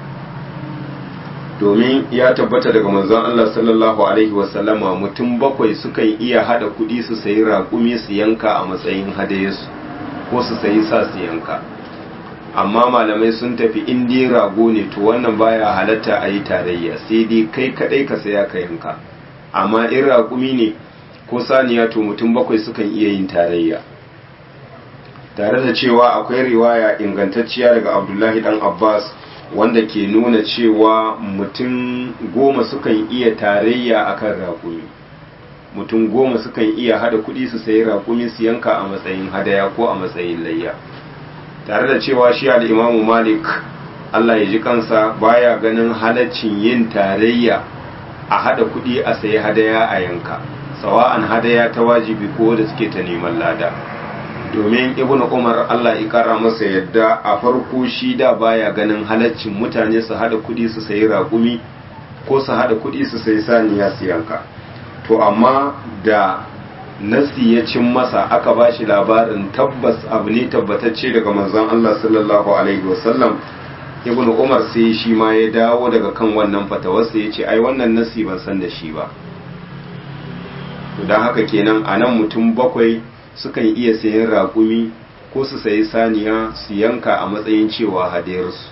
domin ya tabbata daga manzon Allah sallallahu alaihi wasallama mutum bakwai sukan iya hada kuɗi su sayi raƙumi su yanka a matsayin hadayarsu ko su sayi sa su yanka amma malamai sun tafi in dai rago ne to wannan baya halatta a yi tarayya sai dai kai kadai ka saya ka yanka amma in raƙumi ne ko saniya to mutum bakwai sukan iya yin tarayya tare da cewa akwai riwaya ingantacciya daga abdullahi dan abbas wanda ke nuna cewa mutum goma sukan iya tarayya akan raƙumi mutum goma sukan iya hada kuɗi su sayi raƙumi su yanka a matsayin hadaya ko a matsayin layya tare da cewa shi al'imamu malik Allah ya ji kansa baya ganin halaccin yin tarayya a hada kudi a sayi hadaya a yanka sawa'an hadaya ta wajibi ko da suke ta neman lada domin ibn umar Allah ya kara masa yadda a farko shi da baya ganin halaccin mutane su hada kudi su sayi raƙumi ko su hada kudi su sayi saniya su yanka to amma da nasi ya cin masa aka ba shi labarin tabbas abu ne tabbatacce daga manzon Allah sallallahu alaihi wasallam ibn Umar sai shi ma ya dawo daga kan wannan fatawarsa ya ce ai wannan nasi ban san da shi ba to don haka kenan a nan mutum bakwai sukan iya sayan raƙumi ko su sayi saniya su yanka a matsayin cewa hadiyarsu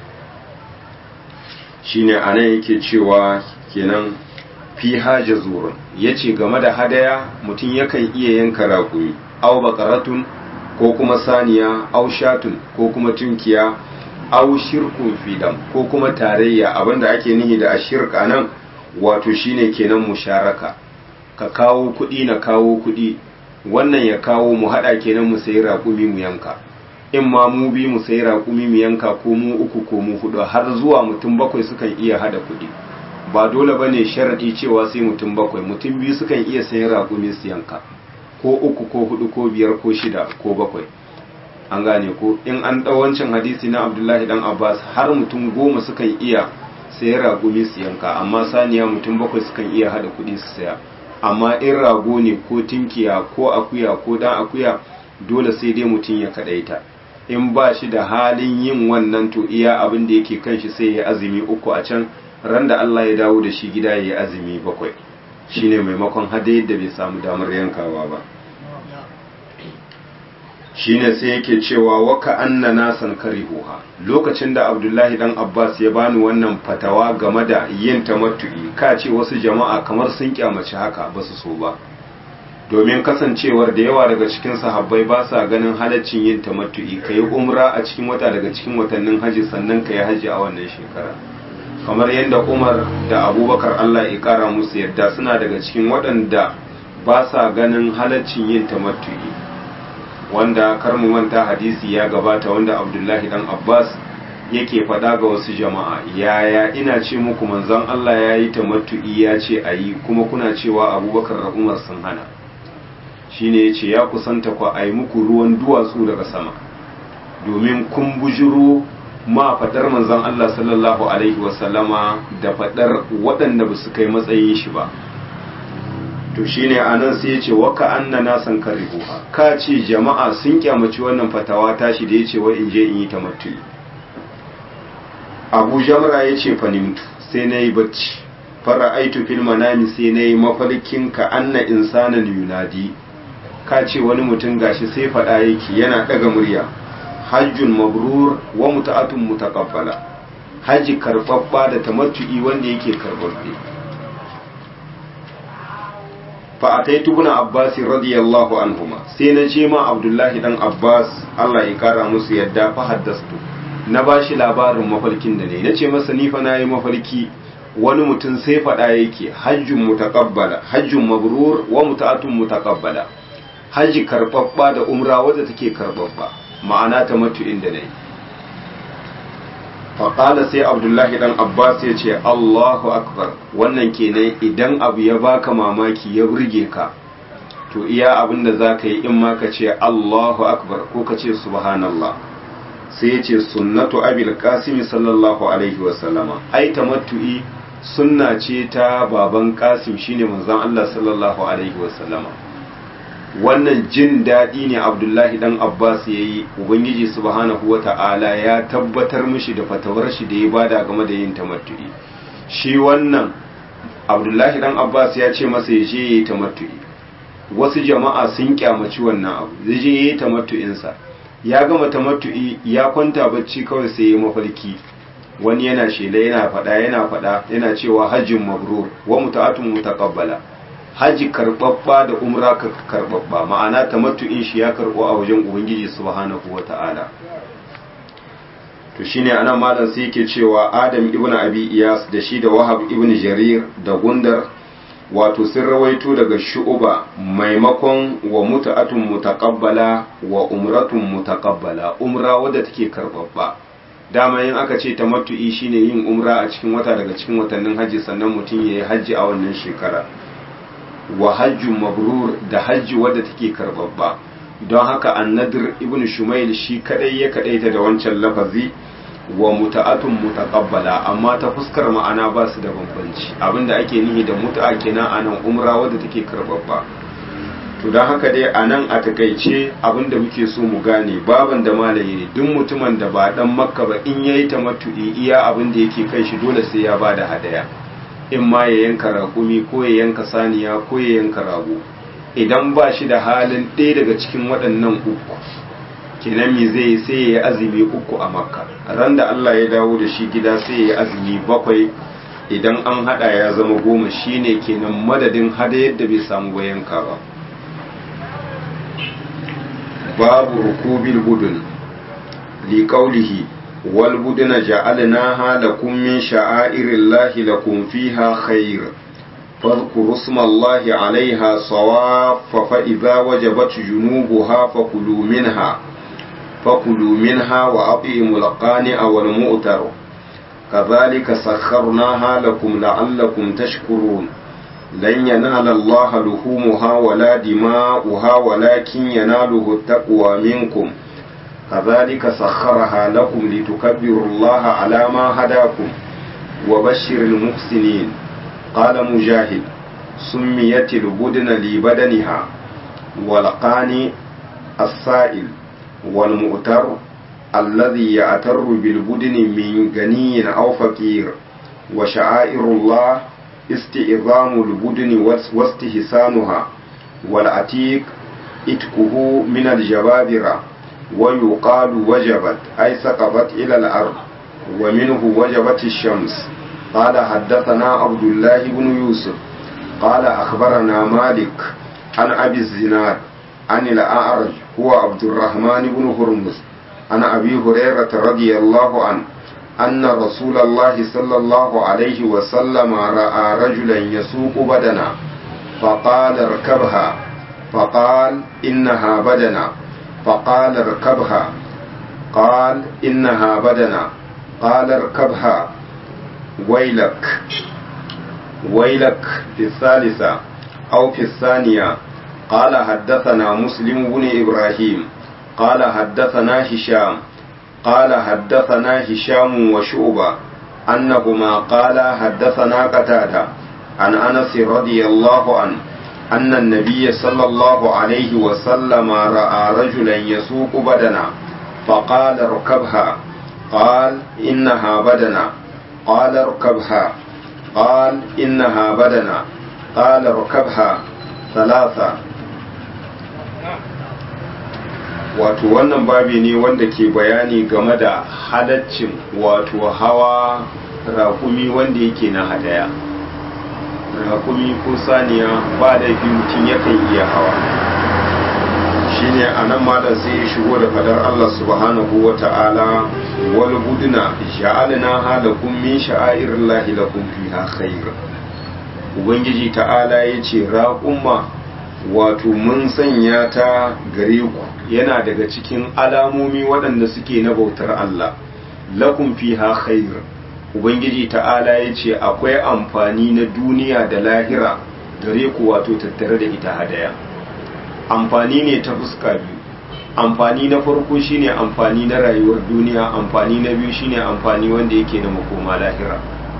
shine a nan yake cewa kenan fi haja zurun ya ce game da hadaya mutum yakan iya yanka raƙumi au bakaratun ko kuma saniya au shatun ko kuma tunkiya au shirkun fidam ko kuma tarayya abinda ake nihi da ashirka nan wato shine kenan musharaka ka kawo kuɗi na kawo kuɗi wannan ya kawo mu haɗa kenan mu sayi raƙumi mu yanka in ma mu bi mu sayi raƙumi mu yanka ko mu uku ko mu hudu har zuwa mutum bakwai sukan iya haɗa kuɗi ba dole ba ne sharaɗi cewa sai mutum bakwai mutum biyu sukan iya sayan raƙumi su yanka ko uku ko hudu ko biyar ko shida ko bakwai an gane ko in an ɗau wancan hadisi na abdullahi dan abbas har mutum goma sukan iya sayan raƙumi su yanka amma saniya mutum bakwai sukan iya haɗa kuɗi su saya amma in rago ne ko tinkiya ko akuya ko dan akuya dole sai dai mutum ya kaɗaita in ba shi da halin yin wannan to iya abin da yake kan shi sai ya azumi uku a can ran da Allah ya dawo da shi gida ya yi azumi bakwai shine maimakon hada yadda bai samu damar yankawa ba shine sai yake cewa waka anna nasan karihuha lokacin da Abdullahi dan Abbas ya bani wannan fatawa game da yin tamattu'i ka ce wasu jama'a kamar sun kyamaci haka ba su so ba domin kasancewar da yawa daga cikin sahabbai ba sa ganin halaccin yin tamattu'i kai umra a cikin wata daga cikin watannin haji sannan kai haji a wannan shekara kamar yadda umar da abubakar allah ya kara musu yadda suna daga cikin waɗanda ba sa ganin halaccin yin tamattu'i wanda kar mu manta hadisi ya gabata wanda abdullahi dan abbas yake faɗa ga wasu jama'a yaya ina ce muku manzon allah ya yi tamattu'i ya ce a yi kuma kuna cewa abubakar da umar sun hana shine ya ce ya kusanta ku a yi muku ruwan duwatsu daga sama domin kun bujiro ma faɗar manzon Allah sallallahu Alaihi wasallama da faɗar waɗanda ba su kai matsayin shi ba to shine a nan sai ya ce waka anna na san karihuha ka ce jama'a sun kyamaci wannan fatawa tashi da ya ce wa in je in yi tamattu abu jamra ya ce fanimtu sai na yi bacci fara aitu fil manami sai na yi mafarkin ka anna insanan yunadi ka ce wani mutum gashi sai faɗa yake yana ɗaga murya hajjun mabrur wa muta'atun mutaqabbala haji karbabba da tamattu'i wanda yake karbabbe fa ataitu ibn abbas radiyallahu anhuma sai na je ma abdullahi dan abbas Allah ya kara musu yadda fa haddastu na bashi labarin mafarkin da ne nace masa ni fa nayi mafarki wani mutum sai faɗa yake hajjun mutaqabbala hajjun mabrur wa muta'atun mutaqabbala haji karbabba da umra wadda take karbabba ma'ana ta mutu inda nayi faƙala sai abdullahi dan abbas ya ce allahu akbar wannan kenan idan abu ya baka mamaki ya burge ka to iya abin da za ka yi in ma ka ce allahu akbar ko ka ce subhanallah sai ya ce sunnatu abil kasimi sallallahu alaihi wasallama ai tamattu'i sunna ce ta baban kasim shine manzon allah sallallahu alaihi wasallama wannan jin daɗi ne abdullahi dan abbas ya yi ubangiji subhanahu wa ta'ala ya tabbatar mishi da fatawar shi da ya bada game da yin tamattu'i shi wannan abdullahi dan abbas ya ce masa ya je ya yi tamattu'i wasu jama'a sun kyamaci wannan abu zai je ya yi tamattu'insa ya gama tamattu'i ya kwanta bacci kawai sai ya mafarki wani yana shela yana faɗa yana faɗa yana cewa hajjin mabrur wa muta'atun mutaqabbala haji karbabba da umra karbabba ma'ana tamattu'in shi ya karbo a wajen ubangiji subhanahu wata'ala to shine anan malam sai yake cewa adam ibn abi iyas da shi da wahab ibn jarir da gundar wato sun rawaito daga shu'uba maimakon wa muta'atun mutaqabbala wa umratun mutaqabbala umra wadda take karbabba dama yin aka ce tamattu'i shine yin umra a cikin wata daga cikin watannin haji sannan mutum yayi haji a wannan shekara wa hajjun mabrur da hajji wadda take karbabba don haka annadir ibn shumail shi kadai ya kadaita da wancan lafazi wa muta'atun mutaqabbala amma ta fuskar ma'ana ba su da bambanci abinda ake nihi da mut'a kenan anan umra wadda take karbabba to don haka dai anan a takaice abinda muke so mu gane baban da malaye ne duk mutumin da ba dan makka ba in yayi tamattu'i iya abin da yake kai shi dole sai ya bada hadaya in ma ya yanka raƙumi ko ya yanka saniya ko ya yanka rago idan ba shi da halin ɗaya daga cikin waɗannan uku kenan me zai sai ya yi azumi uku a makka ran da Allah ya dawo da shi gida sai ya yi azumi bakwai idan an haɗa ya zama goma shine kenan madadin hada yadda bai samu ba yanka ba babu rukubil budun liƙaulihi والبدن جعلناها لكم من شعائر الله لكم فيها خير فاذكروا اسم الله عليها صواف فإذا وجبت جنوبها فكلوا منها فكلوا منها وأطعموا القانع والمؤتر كذلك سخرناها لكم لعلكم تشكرون لن ينال الله لحومها ولا دماؤها ولكن يناله التقوى منكم كذلك سخرها لكم لتكبروا الله على ما هداكم وبشر المحسنين قال مجاهد سميت البدن لبدنها والقاني السائل والمؤتر الذي يأتر بالبدن من غني أو فقير وشعائر الله استئظام البدن واستحسانها والعتيق إتكه من الجبابرة ويقال وجبت أي سقطت إلى الأرض ومنه وجبت الشمس قال حدثنا عبد الله بن يوسف قال أخبرنا مالك عن أبي الزناد عن الأعرج هو عبد الرحمن بن هرمز عن أبي هريرة رضي الله عنه أن رسول الله صلى الله عليه وسلم رأى رجلا يسوق بدنا فقال اركبها فقال إنها بدنا فقال اركبها قال إنها بدنا قال اركبها ويلك ويلك في الثالثة أو في الثانية قال حدثنا مسلم بن إبراهيم قال حدثنا هشام قال حدثنا هشام وشعبة أنهما قال حدثنا قتادة عن أنس رضي الله عنه أن النبي صلى الله عليه وسلم رأى رجلا يسوق بدنا فقال اركبها قال إنها بدنا قال اركبها قال إنها بدنا قال اركبها ثلاثة wato wannan babi ne wanda ke bayani game da halaccin wato hawa raƙumi wanda yake na hadaya rakumi ko saniya ba laifi mutum yakan iya hawa shine a nan malam sai ya shigo da fadar Allah subhanahu wa ta'ala wal budna ja'alna halakum min sha'airillahi lakum fiha khair ubangiji ta'ala yace raqumma wato mun sanya ta gare ku yana daga cikin alamomi waɗanda suke na bautar Allah lakum fiha khair ubangiji ta'ala yace akwai amfani na duniya da lahira gare ku wato tattare da ita hadaya amfani ne ta fuska biyu amfani na farko shine amfani na rayuwar duniya amfani na biyu shine amfani wanda yake na makoma lahira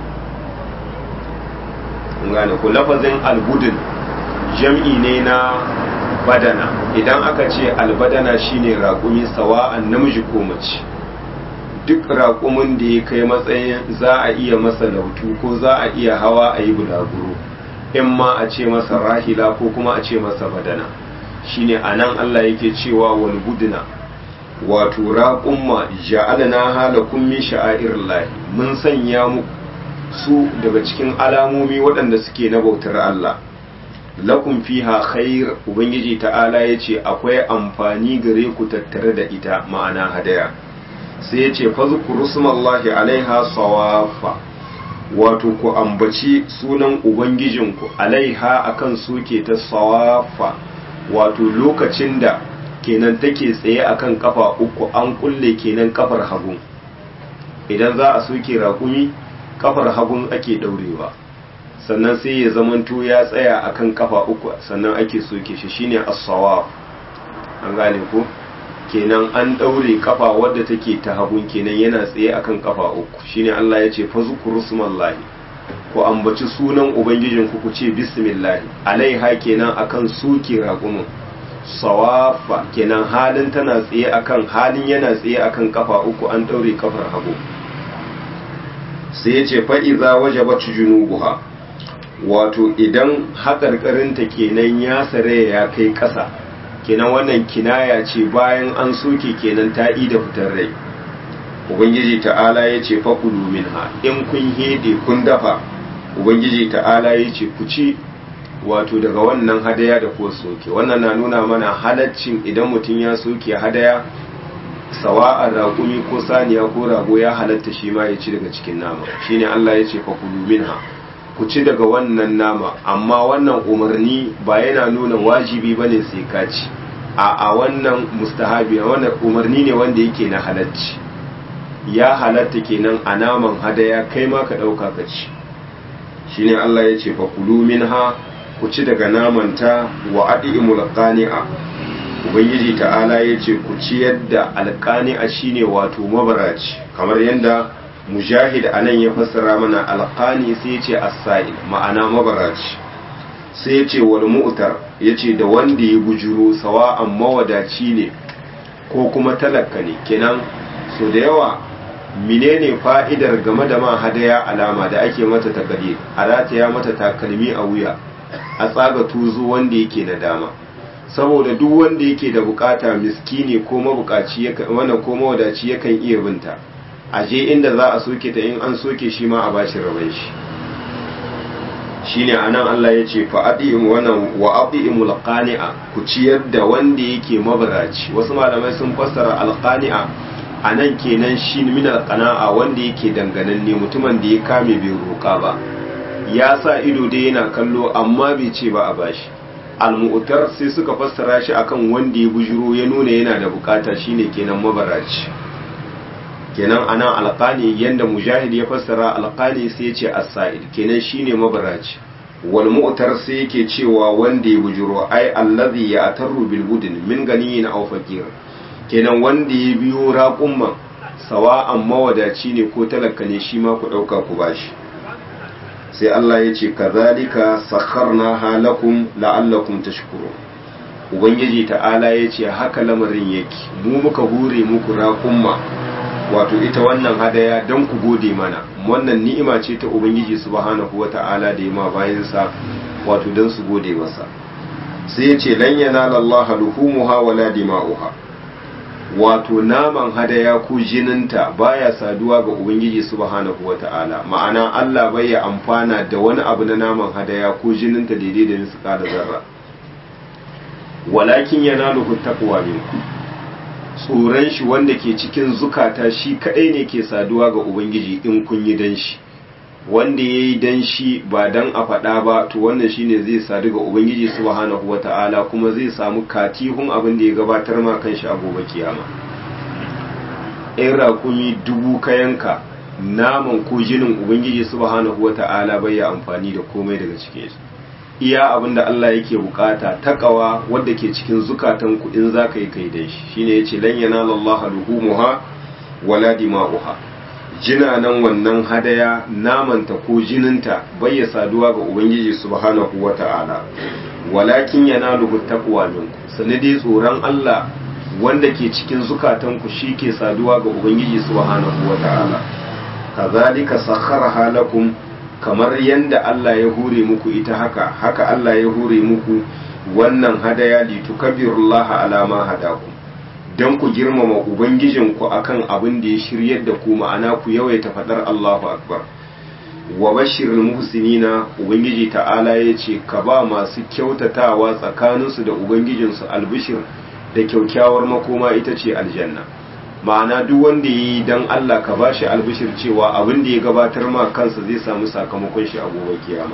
gane ku lafazin albudin jam'i ne na badana idan aka ce albadana shine raƙumi sawa'an namiji ko mace duk raƙumin da ya kai matsayin za a iya masa lautu ko za a iya hawa a yi bulaguro in ma a ce masa rahila ko kuma a ce masa badana shine anan Allah yake cewa wal budna wato raqumma ja'alna halakum min sha'airillahi mun sanya mu su daga cikin alamomi waɗanda suke na bautar Allah lakum fiha khair ubangiji ta'ala yace akwai amfani gare ku tattare da ita ma'ana hadaya sai yace fazkuru smallahi alaiha sawafa wato ku ambaci sunan ubangijinku alaiha akan suke ta sawafa wato lokacin da kenan take tsaye akan kafa uku an kulle kenan kafar hagu idan za a soke raƙumi kafar hagun ake daurewa sannan sai ya zamanto ya tsaya akan kafa uku sannan ake soke shi shine as-sawab an gane ko kenan an daure kafa wadda take ta hagun kenan yana tsaye akan kafa uku shine Allah ya ce fazkuru smallahi ku ambaci sunan ubangijin ku ku ce bismillah alaiha kenan akan suke raƙumin sawafa kenan halin tana tsaye akan halin yana tsaye akan kafa uku an daure kafar hagu sai ya ce fa'iza waje bacci junubuha wato idan haƙarƙarinta kenan ya sare ya kai ƙasa kenan wannan kinaya ce bayan an soke kenan ta da fitar rai ubangiji ta'ala ya ce fakulu minha in kun hede kun dafa ubangiji ta'ala ya ce ku ci wato daga wannan hadaya da ko soke wannan na nuna mana halaccin idan mutum ya soke hadaya sawa'ar raƙumi ko saniya ko rago ya halatta shi ma ya ci daga cikin nama shine Allah ya ce fakulu minha ku ci daga wannan nama amma wannan umarni ba yana nuna wajibi bane sai ka ci a a wannan mustahabi wannan umarni ne wanda yake na halacci ya halatta kenan a naman hadaya kai ma ka ɗauka ka ci shine Allah ya ce fakulu minha ku ci daga namanta wa adimul qani'a ubangiji ta'ala ya ce ku ciyar da alƙani'a shine wato mabaraci kamar yadda mujahid anan ya fassara mana alƙani sai ya ce as-sa'il ma'ana mabaraci sai ya ce wal mu'tar ya ce da wanda ya bujuro sawa'an mawadaci ne ko kuma talaka ne kenan so da yawa menene fa'idar game da ma hadaya alama da ake mata takali a rataya mata takalmi a wuya a tsaga tuzo wanda yake na dama saboda duk wanda yake da bukata miskini ko mabukaci wannan ko mawadaci yakan iya binta a je inda za a soke ta in an soke shi ma a bashi raban shi shine anan Allah ya ce fa adim wannan wa adimul qani'a ku ciyar da wanda yake mabaraci wasu malamai sun fassara alqani'a anan kenan shi min alqana'a wanda yake dangananne mutumin da ya kame bai roka ba ya sa ido dai yana kallo amma bai ce ba a bashi almu'tar sai suka fassara shi akan wanda ya bujuro ya nuna yana da bukata shine kenan mabaraci kenan anan alqani yanda mujahid ya fassara alqani sai ya ce as-sa'id kenan shine mabaraci wal mu'tar sai yake cewa wanda ya bujuro ai allazi ya atarru bil budin min ganiyin aw fakir kenan wanda ya biyo raqumman sawa'an mawadaci ne ko talaka ne shi ma ku dauka ku bashi sai Allah ya ce kazalika sakharna halakum la'allakum tashkurun ubangiji ta'ala ya ce haka lamarin yake mu muka hure muku raƙumma wato ita wannan hadaya don ku gode mana wannan ni'ima ce ta ubangiji subhanahu wata'ala da ma bayansa wato don su gode masa sai ya ce lan yanala Allah luhumuha wala dima'uha wato naman hadaya ko jininta baya saduwa ga ubangiji subhanahu wata'ala ma'ana Allah bai ya amfana da wani abu na naman hadaya ko jininta daidai da misqa da zarra walakin yanaluhu taqwa minkum tsoron shi wanda ke cikin zukata shi kadai ne ke saduwa ga ubangiji in kun yi dan shi wanda ya yi dan shi ba dan a faɗa ba to wannan shine zai sadu ga ubangiji subhanahu wata'ala kuma zai samu katihun abin da ya gabatar ma kanshi a gobe kiyama in raƙumi dubu kayanka naman ko jinin ubangiji subhanahu wata'ala bai ya amfani da komai daga cikin shi iya abin da Allah yake bukata takawa wadda ke cikin zukatan ku in za ka yi kai dan shi shine yace lan yanala Allah luhumuha wala dima'uha jina nan wannan hadaya namanta ko jininta bai ya saduwa ga ubangiji subhanahu wata'ala walakin yanaluhu taqwa minku sanadi tsoron Allah wanda ke cikin zukatan ku ke saduwa ga ubangiji subhanahu wata'ala kazalika sakharaha lakum kamar yanda Allah ya hure muku ita haka haka Allah ya hure muku wannan hadaya litukabbirullaha ala ma hadakum don ku girmama ubangijinku akan abin da ya shiryar da ku ma'ana ku yawaita fadar Allahu akbar wa bashirul muhsinina ubangiji ta'ala ya ce ka ba masu kyautatawa tsakaninsu da ubangijinsu albishir da kyaukyawar makoma ita ce aljanna ma'ana duk wanda ya yi don Allah ka bashi albishir cewa abin da ya gabatar ma kansa zai samu sakamakon shi a gobe kiyama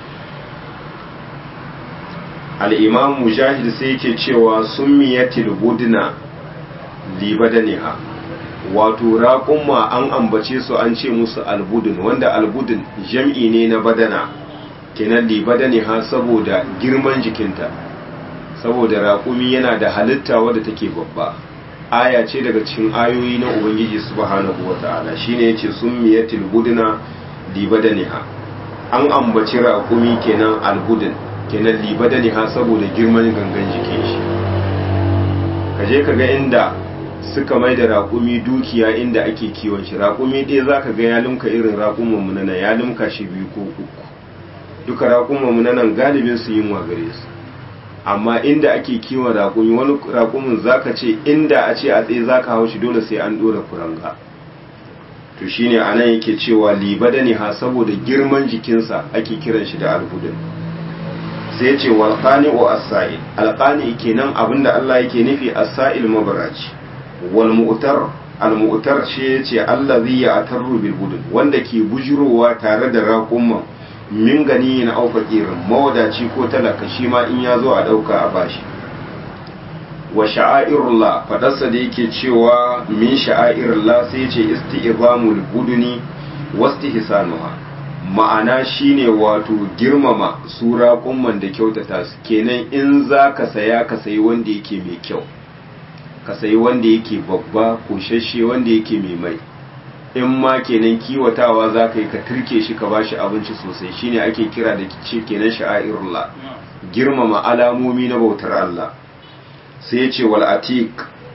al-imam mujahid sai yake cewa summiyatil budna libadaniha wato raƙumma an ambace su an ce musu albudun wanda albudun jam'i ne na badana kenan libadaniha saboda girman jikinta saboda raƙumi yana da halitta wadda take babba aya ce daga cikin ayoyi na ubangiji subhanahu wata'ala shine yace summiyatil budna libadaniha an ambaci raƙumi kenan albudun kenan libadaniha saboda girman gangan jikin shi kaje ka ga inda suka mai da raƙumi dukiya inda ake kiwon shi raƙumi ɗaya za ka ga ya limka irin raƙumin mu nan ya limka shi biyu ko uku duka raƙumin mu nan galibin su yin gare su amma inda ake kiwon raƙumi wani raƙumin za ka ce inda a ce a tsaye za ka hau shi dole sai an ɗora kuranga to shine a nan yake cewa libadani ha saboda girman jikinsa ake kiran shi da alhudun sai ce walƙani wa asa'il alƙani kenan abinda Allah yake nufi asa'il mabaraci wal mu'tar al mu'tar shi yace allazi ya'tarru bil budun wanda ke bujurowa tare da raƙumma min gani na auka kirin mawadaci ko talaka shi ma in ya zo a dauka a bashi wa sha'airullah fadarsa da yake cewa min sha'airullah sai ce isti'zamul buduni wastihsanuha ma'ana shine wato girmama su raƙumman da kyautata su kenan in za ka saya ka sayi wanda yake mai kyau ka sayi wanda yake babba koshashe wanda yake mai mai in ma kenan kiwatawa za ka yi ka turke shi ka bashi abinci sosai shine ake kira da ce kenan sha'airullah girmama alamomi na bautar Allah sai ce wal atiq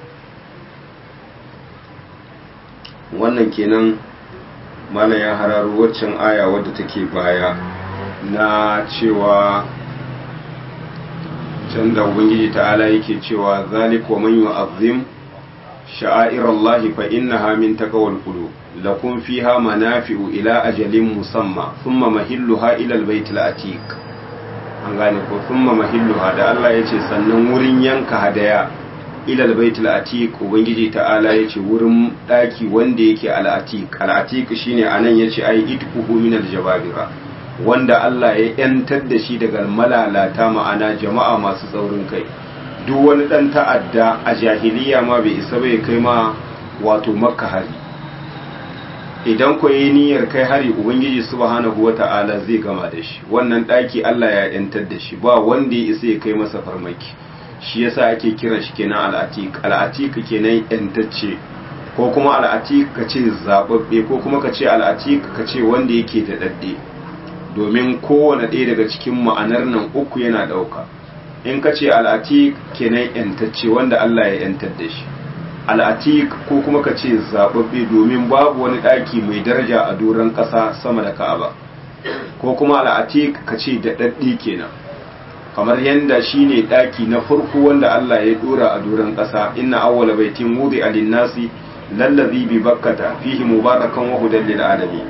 wannan kenan malam ya hararo waccan aya wadda take baya na cewa can da ubangiji ta'ala yake cewa zalik wa man yu'azzim sha'airallahi fa innaha min taqwal qulub lakum fiha manafi'u ila ajalin musamma thumma mahilluha ila albayt atiq an gane ko thumma mahilluha da Allah yace sannan wurin yanka hadaya ila albayt atiq ubangiji ta'ala yace wurin daki wanda yake al-atiq al-atiq shine anan yace ai itquhu min al-jababira wanda Allah ya ‘yantar da shi daga malalata ma'ana jama'a masu tsaurin kai duk wani ɗan ta'adda a jahiliya ma bai isa bai kai ma wato makka hari idan ku yi niyyar kai hari ubangiji subhanahu wa ta'ala zai gama da shi wannan ɗaki Allah ya ‘yantar da shi ba wanda ya isa ya kai masa farmaki shi yasa ake kiran shi kenan al'atik al'atik kenan ‘yantacce ko kuma al'atik ka ce zaɓaɓɓe ko kuma ka ce al'atik ka ce wanda yake da ɗaɗɗe domin kowane ɗaya daga cikin ma'anar nan uku yana ɗauka in ka ce al'atik kenan yantacce wanda Allah ya yantar da shi al'atik ko kuma ka ce zaɓaɓɓe domin babu wani ɗaki mai daraja a doron ƙasa sama da ka'aba ko kuma al'atik ka ce daɗaɗɗe kenan kamar yadda shine daki na farko wanda Allah ya dora a doron ƙasa inna awwala baitin wudi alinnasi lallazi bi bakkata fihi mubarakan wa hudan lil alamin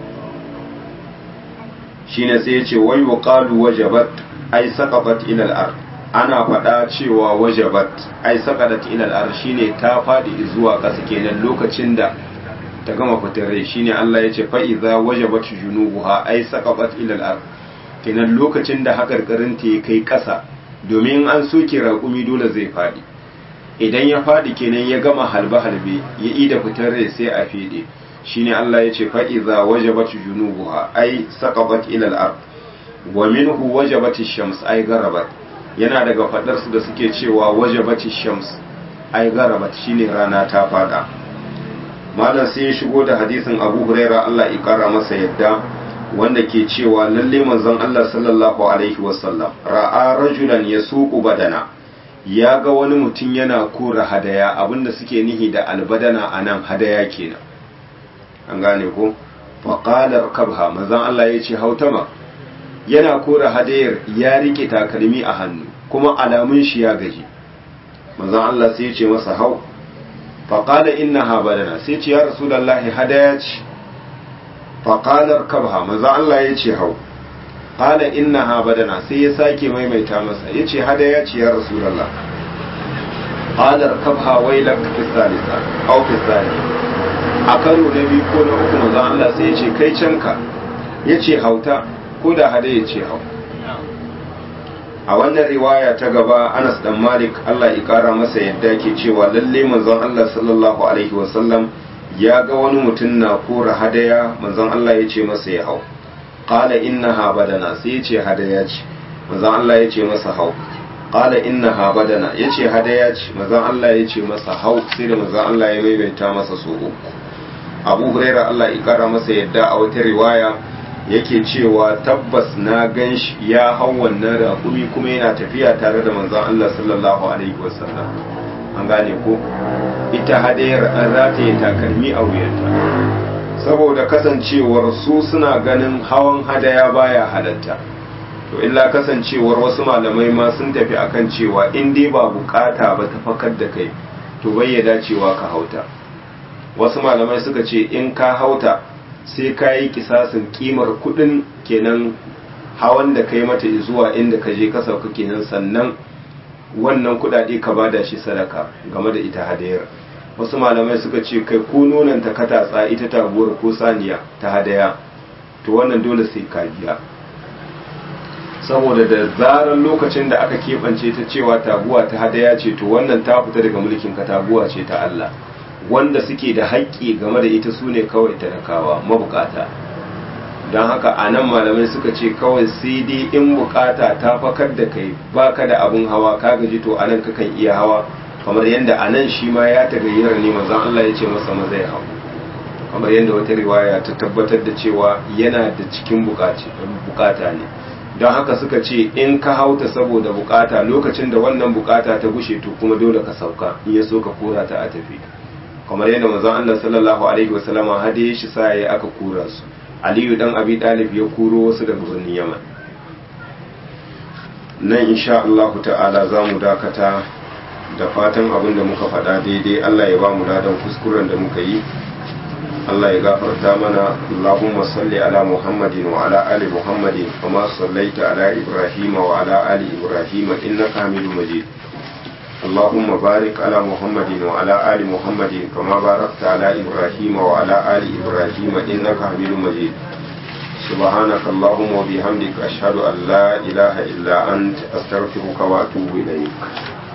shine sai ya ce wai wa qalu wajabat ay saqabat ila al-ard ana faɗa cewa wajabat ai saqadat ila al-ard shine ta fadi zuwa ƙasa kenan lokacin da ta gama fitar rai shine Allah ya ce fa idza wajabat junubuha ai saqabat ila al-ard kenan lokacin da hakarkarin ta kai ƙasa domin an soke raƙumi dole zai fadi idan ya fadi kenan ya gama halbe halbe ya ida fitar rai sai a fede shine Allah ya ce fa idza wajabat junubuha ai saqabat ila al-ard wa minhu wajabat ash-shams ai garabat yana daga fadar su da suke cewa wajabat ash-shams ai garabat shine rana ta fada malam sai ya shigo da hadisin Abu Huraira Allah ya kara masa yadda wanda ke cewa lalle manzon Allah sallallahu alaihi wasallam ra'a rajulan yasuqu badana ya ga wani mutum yana kora hadaya abinda suke nihi da albadana anan hadaya kenan an gane ko faƙalar kabha manzan Allah ya ce hautama yana kora hadayar ya rike takalmi a hannu kuma alamun shi ya gaji manzan Allah sai ya ce masa hau faƙala inna ha badana sai ce ya rasulallahi hadaya ce faƙalar kabha manzan Allah ya ce hau ƙala inna ha badana sai ya sake maimaita masa ya ce hadaya ce ya rasulallah ƙalar kabha wailak fi salisa au fi salisa a karo na biyu ko na uku manzon Allah sai ya ce kai canka ya ce hauta ko da hada ya ce hau a wannan riwaya ta gaba Anas dan Malik Allah ya kara masa yadda ke cewa lalle manzon Allah sallallahu alaihi wasallam ya ga wani mutum na kora hadaya manzon Allah ya ce masa ya hau qala innaha badana sai ya ce hadaya ce manzon Allah ya ce masa hau qala innaha badana ya ce hadaya ce manzon Allah ya ce masa hau sai da manzon Allah ya maimaita masa so uku abu huraira Allah ya kara masa yadda a wata riwaya yake cewa tabbas na gan shi ya hau wannan raƙumi kuma yana tafiya tare da manzon Allah sallallahu alaihi wasallam an gane ko ita hadayar an rataye takalmi a wuyanta saboda kasancewar su suna ganin hawan hadaya baya halatta to illa kasancewar wasu malamai ma sun tafi akan cewa in dai ba bukata ba ta fakar da kai to bayyana cewa ka hauta wasu malamai suka ce in ka hauta sai ka yi kisasin kimar kudin kenan hawan da kai mata zuwa inda ka je ka sauka kenan sannan wannan kudade ka bada shi sadaka game da ita hadayar wasu malamai suka ce kai ko nonon ta katatsa ita taguwar ko saniya ta hadaya to wannan dole sai ka biya saboda da zarar lokacin da aka keɓance ta cewa taguwa ta hadaya ce to wannan ta fita daga mulkin ka taguwa ce ta Allah wanda suke da haƙƙi game da ita su ne kawai talakawa mabukata don haka a nan malamai suka ce kawai sai dai in bukata ta fakar da kai baka da abin hawa ka gaji to anan kakan iya hawa kamar yadda a nan shi ma ya tagayyara ne manzon Allah ya ce masa maza ya hau kamar yadda wata riwaya ta tabbatar da cewa yana da cikin bukata ne don haka suka ce in ka hauta saboda bukata lokacin da wannan bukata ta gushe to kuma dole ka sauka in ya so ka kora ta a tafi kamar yadda manzon Allah sallallahu alaihi wasallama hade shi sa ya aka kura su Aliyu dan Abi Talib ya kuro wasu daga birnin Yaman nan insha Allah ta'ala za mu dakata da fatan abin da muka faɗa daidai Allah ya ba mu ladan kuskuren da muka yi Allah ya gafarta mana Allahumma salli ala Muhammadin wa ala ali Muhammadin kama sallaita ala Ibrahim wa ala ali Ibrahim innaka Hamidum Majid اللهم بارك على محمد وعلى آل محمد كما باركت على إبراهيم وعلى آل إبراهيم إنك حميد مجيد سبحانك اللهم وبحمدك أشهد أن لا إله إلا أنت أستغفرك وأتوب إليك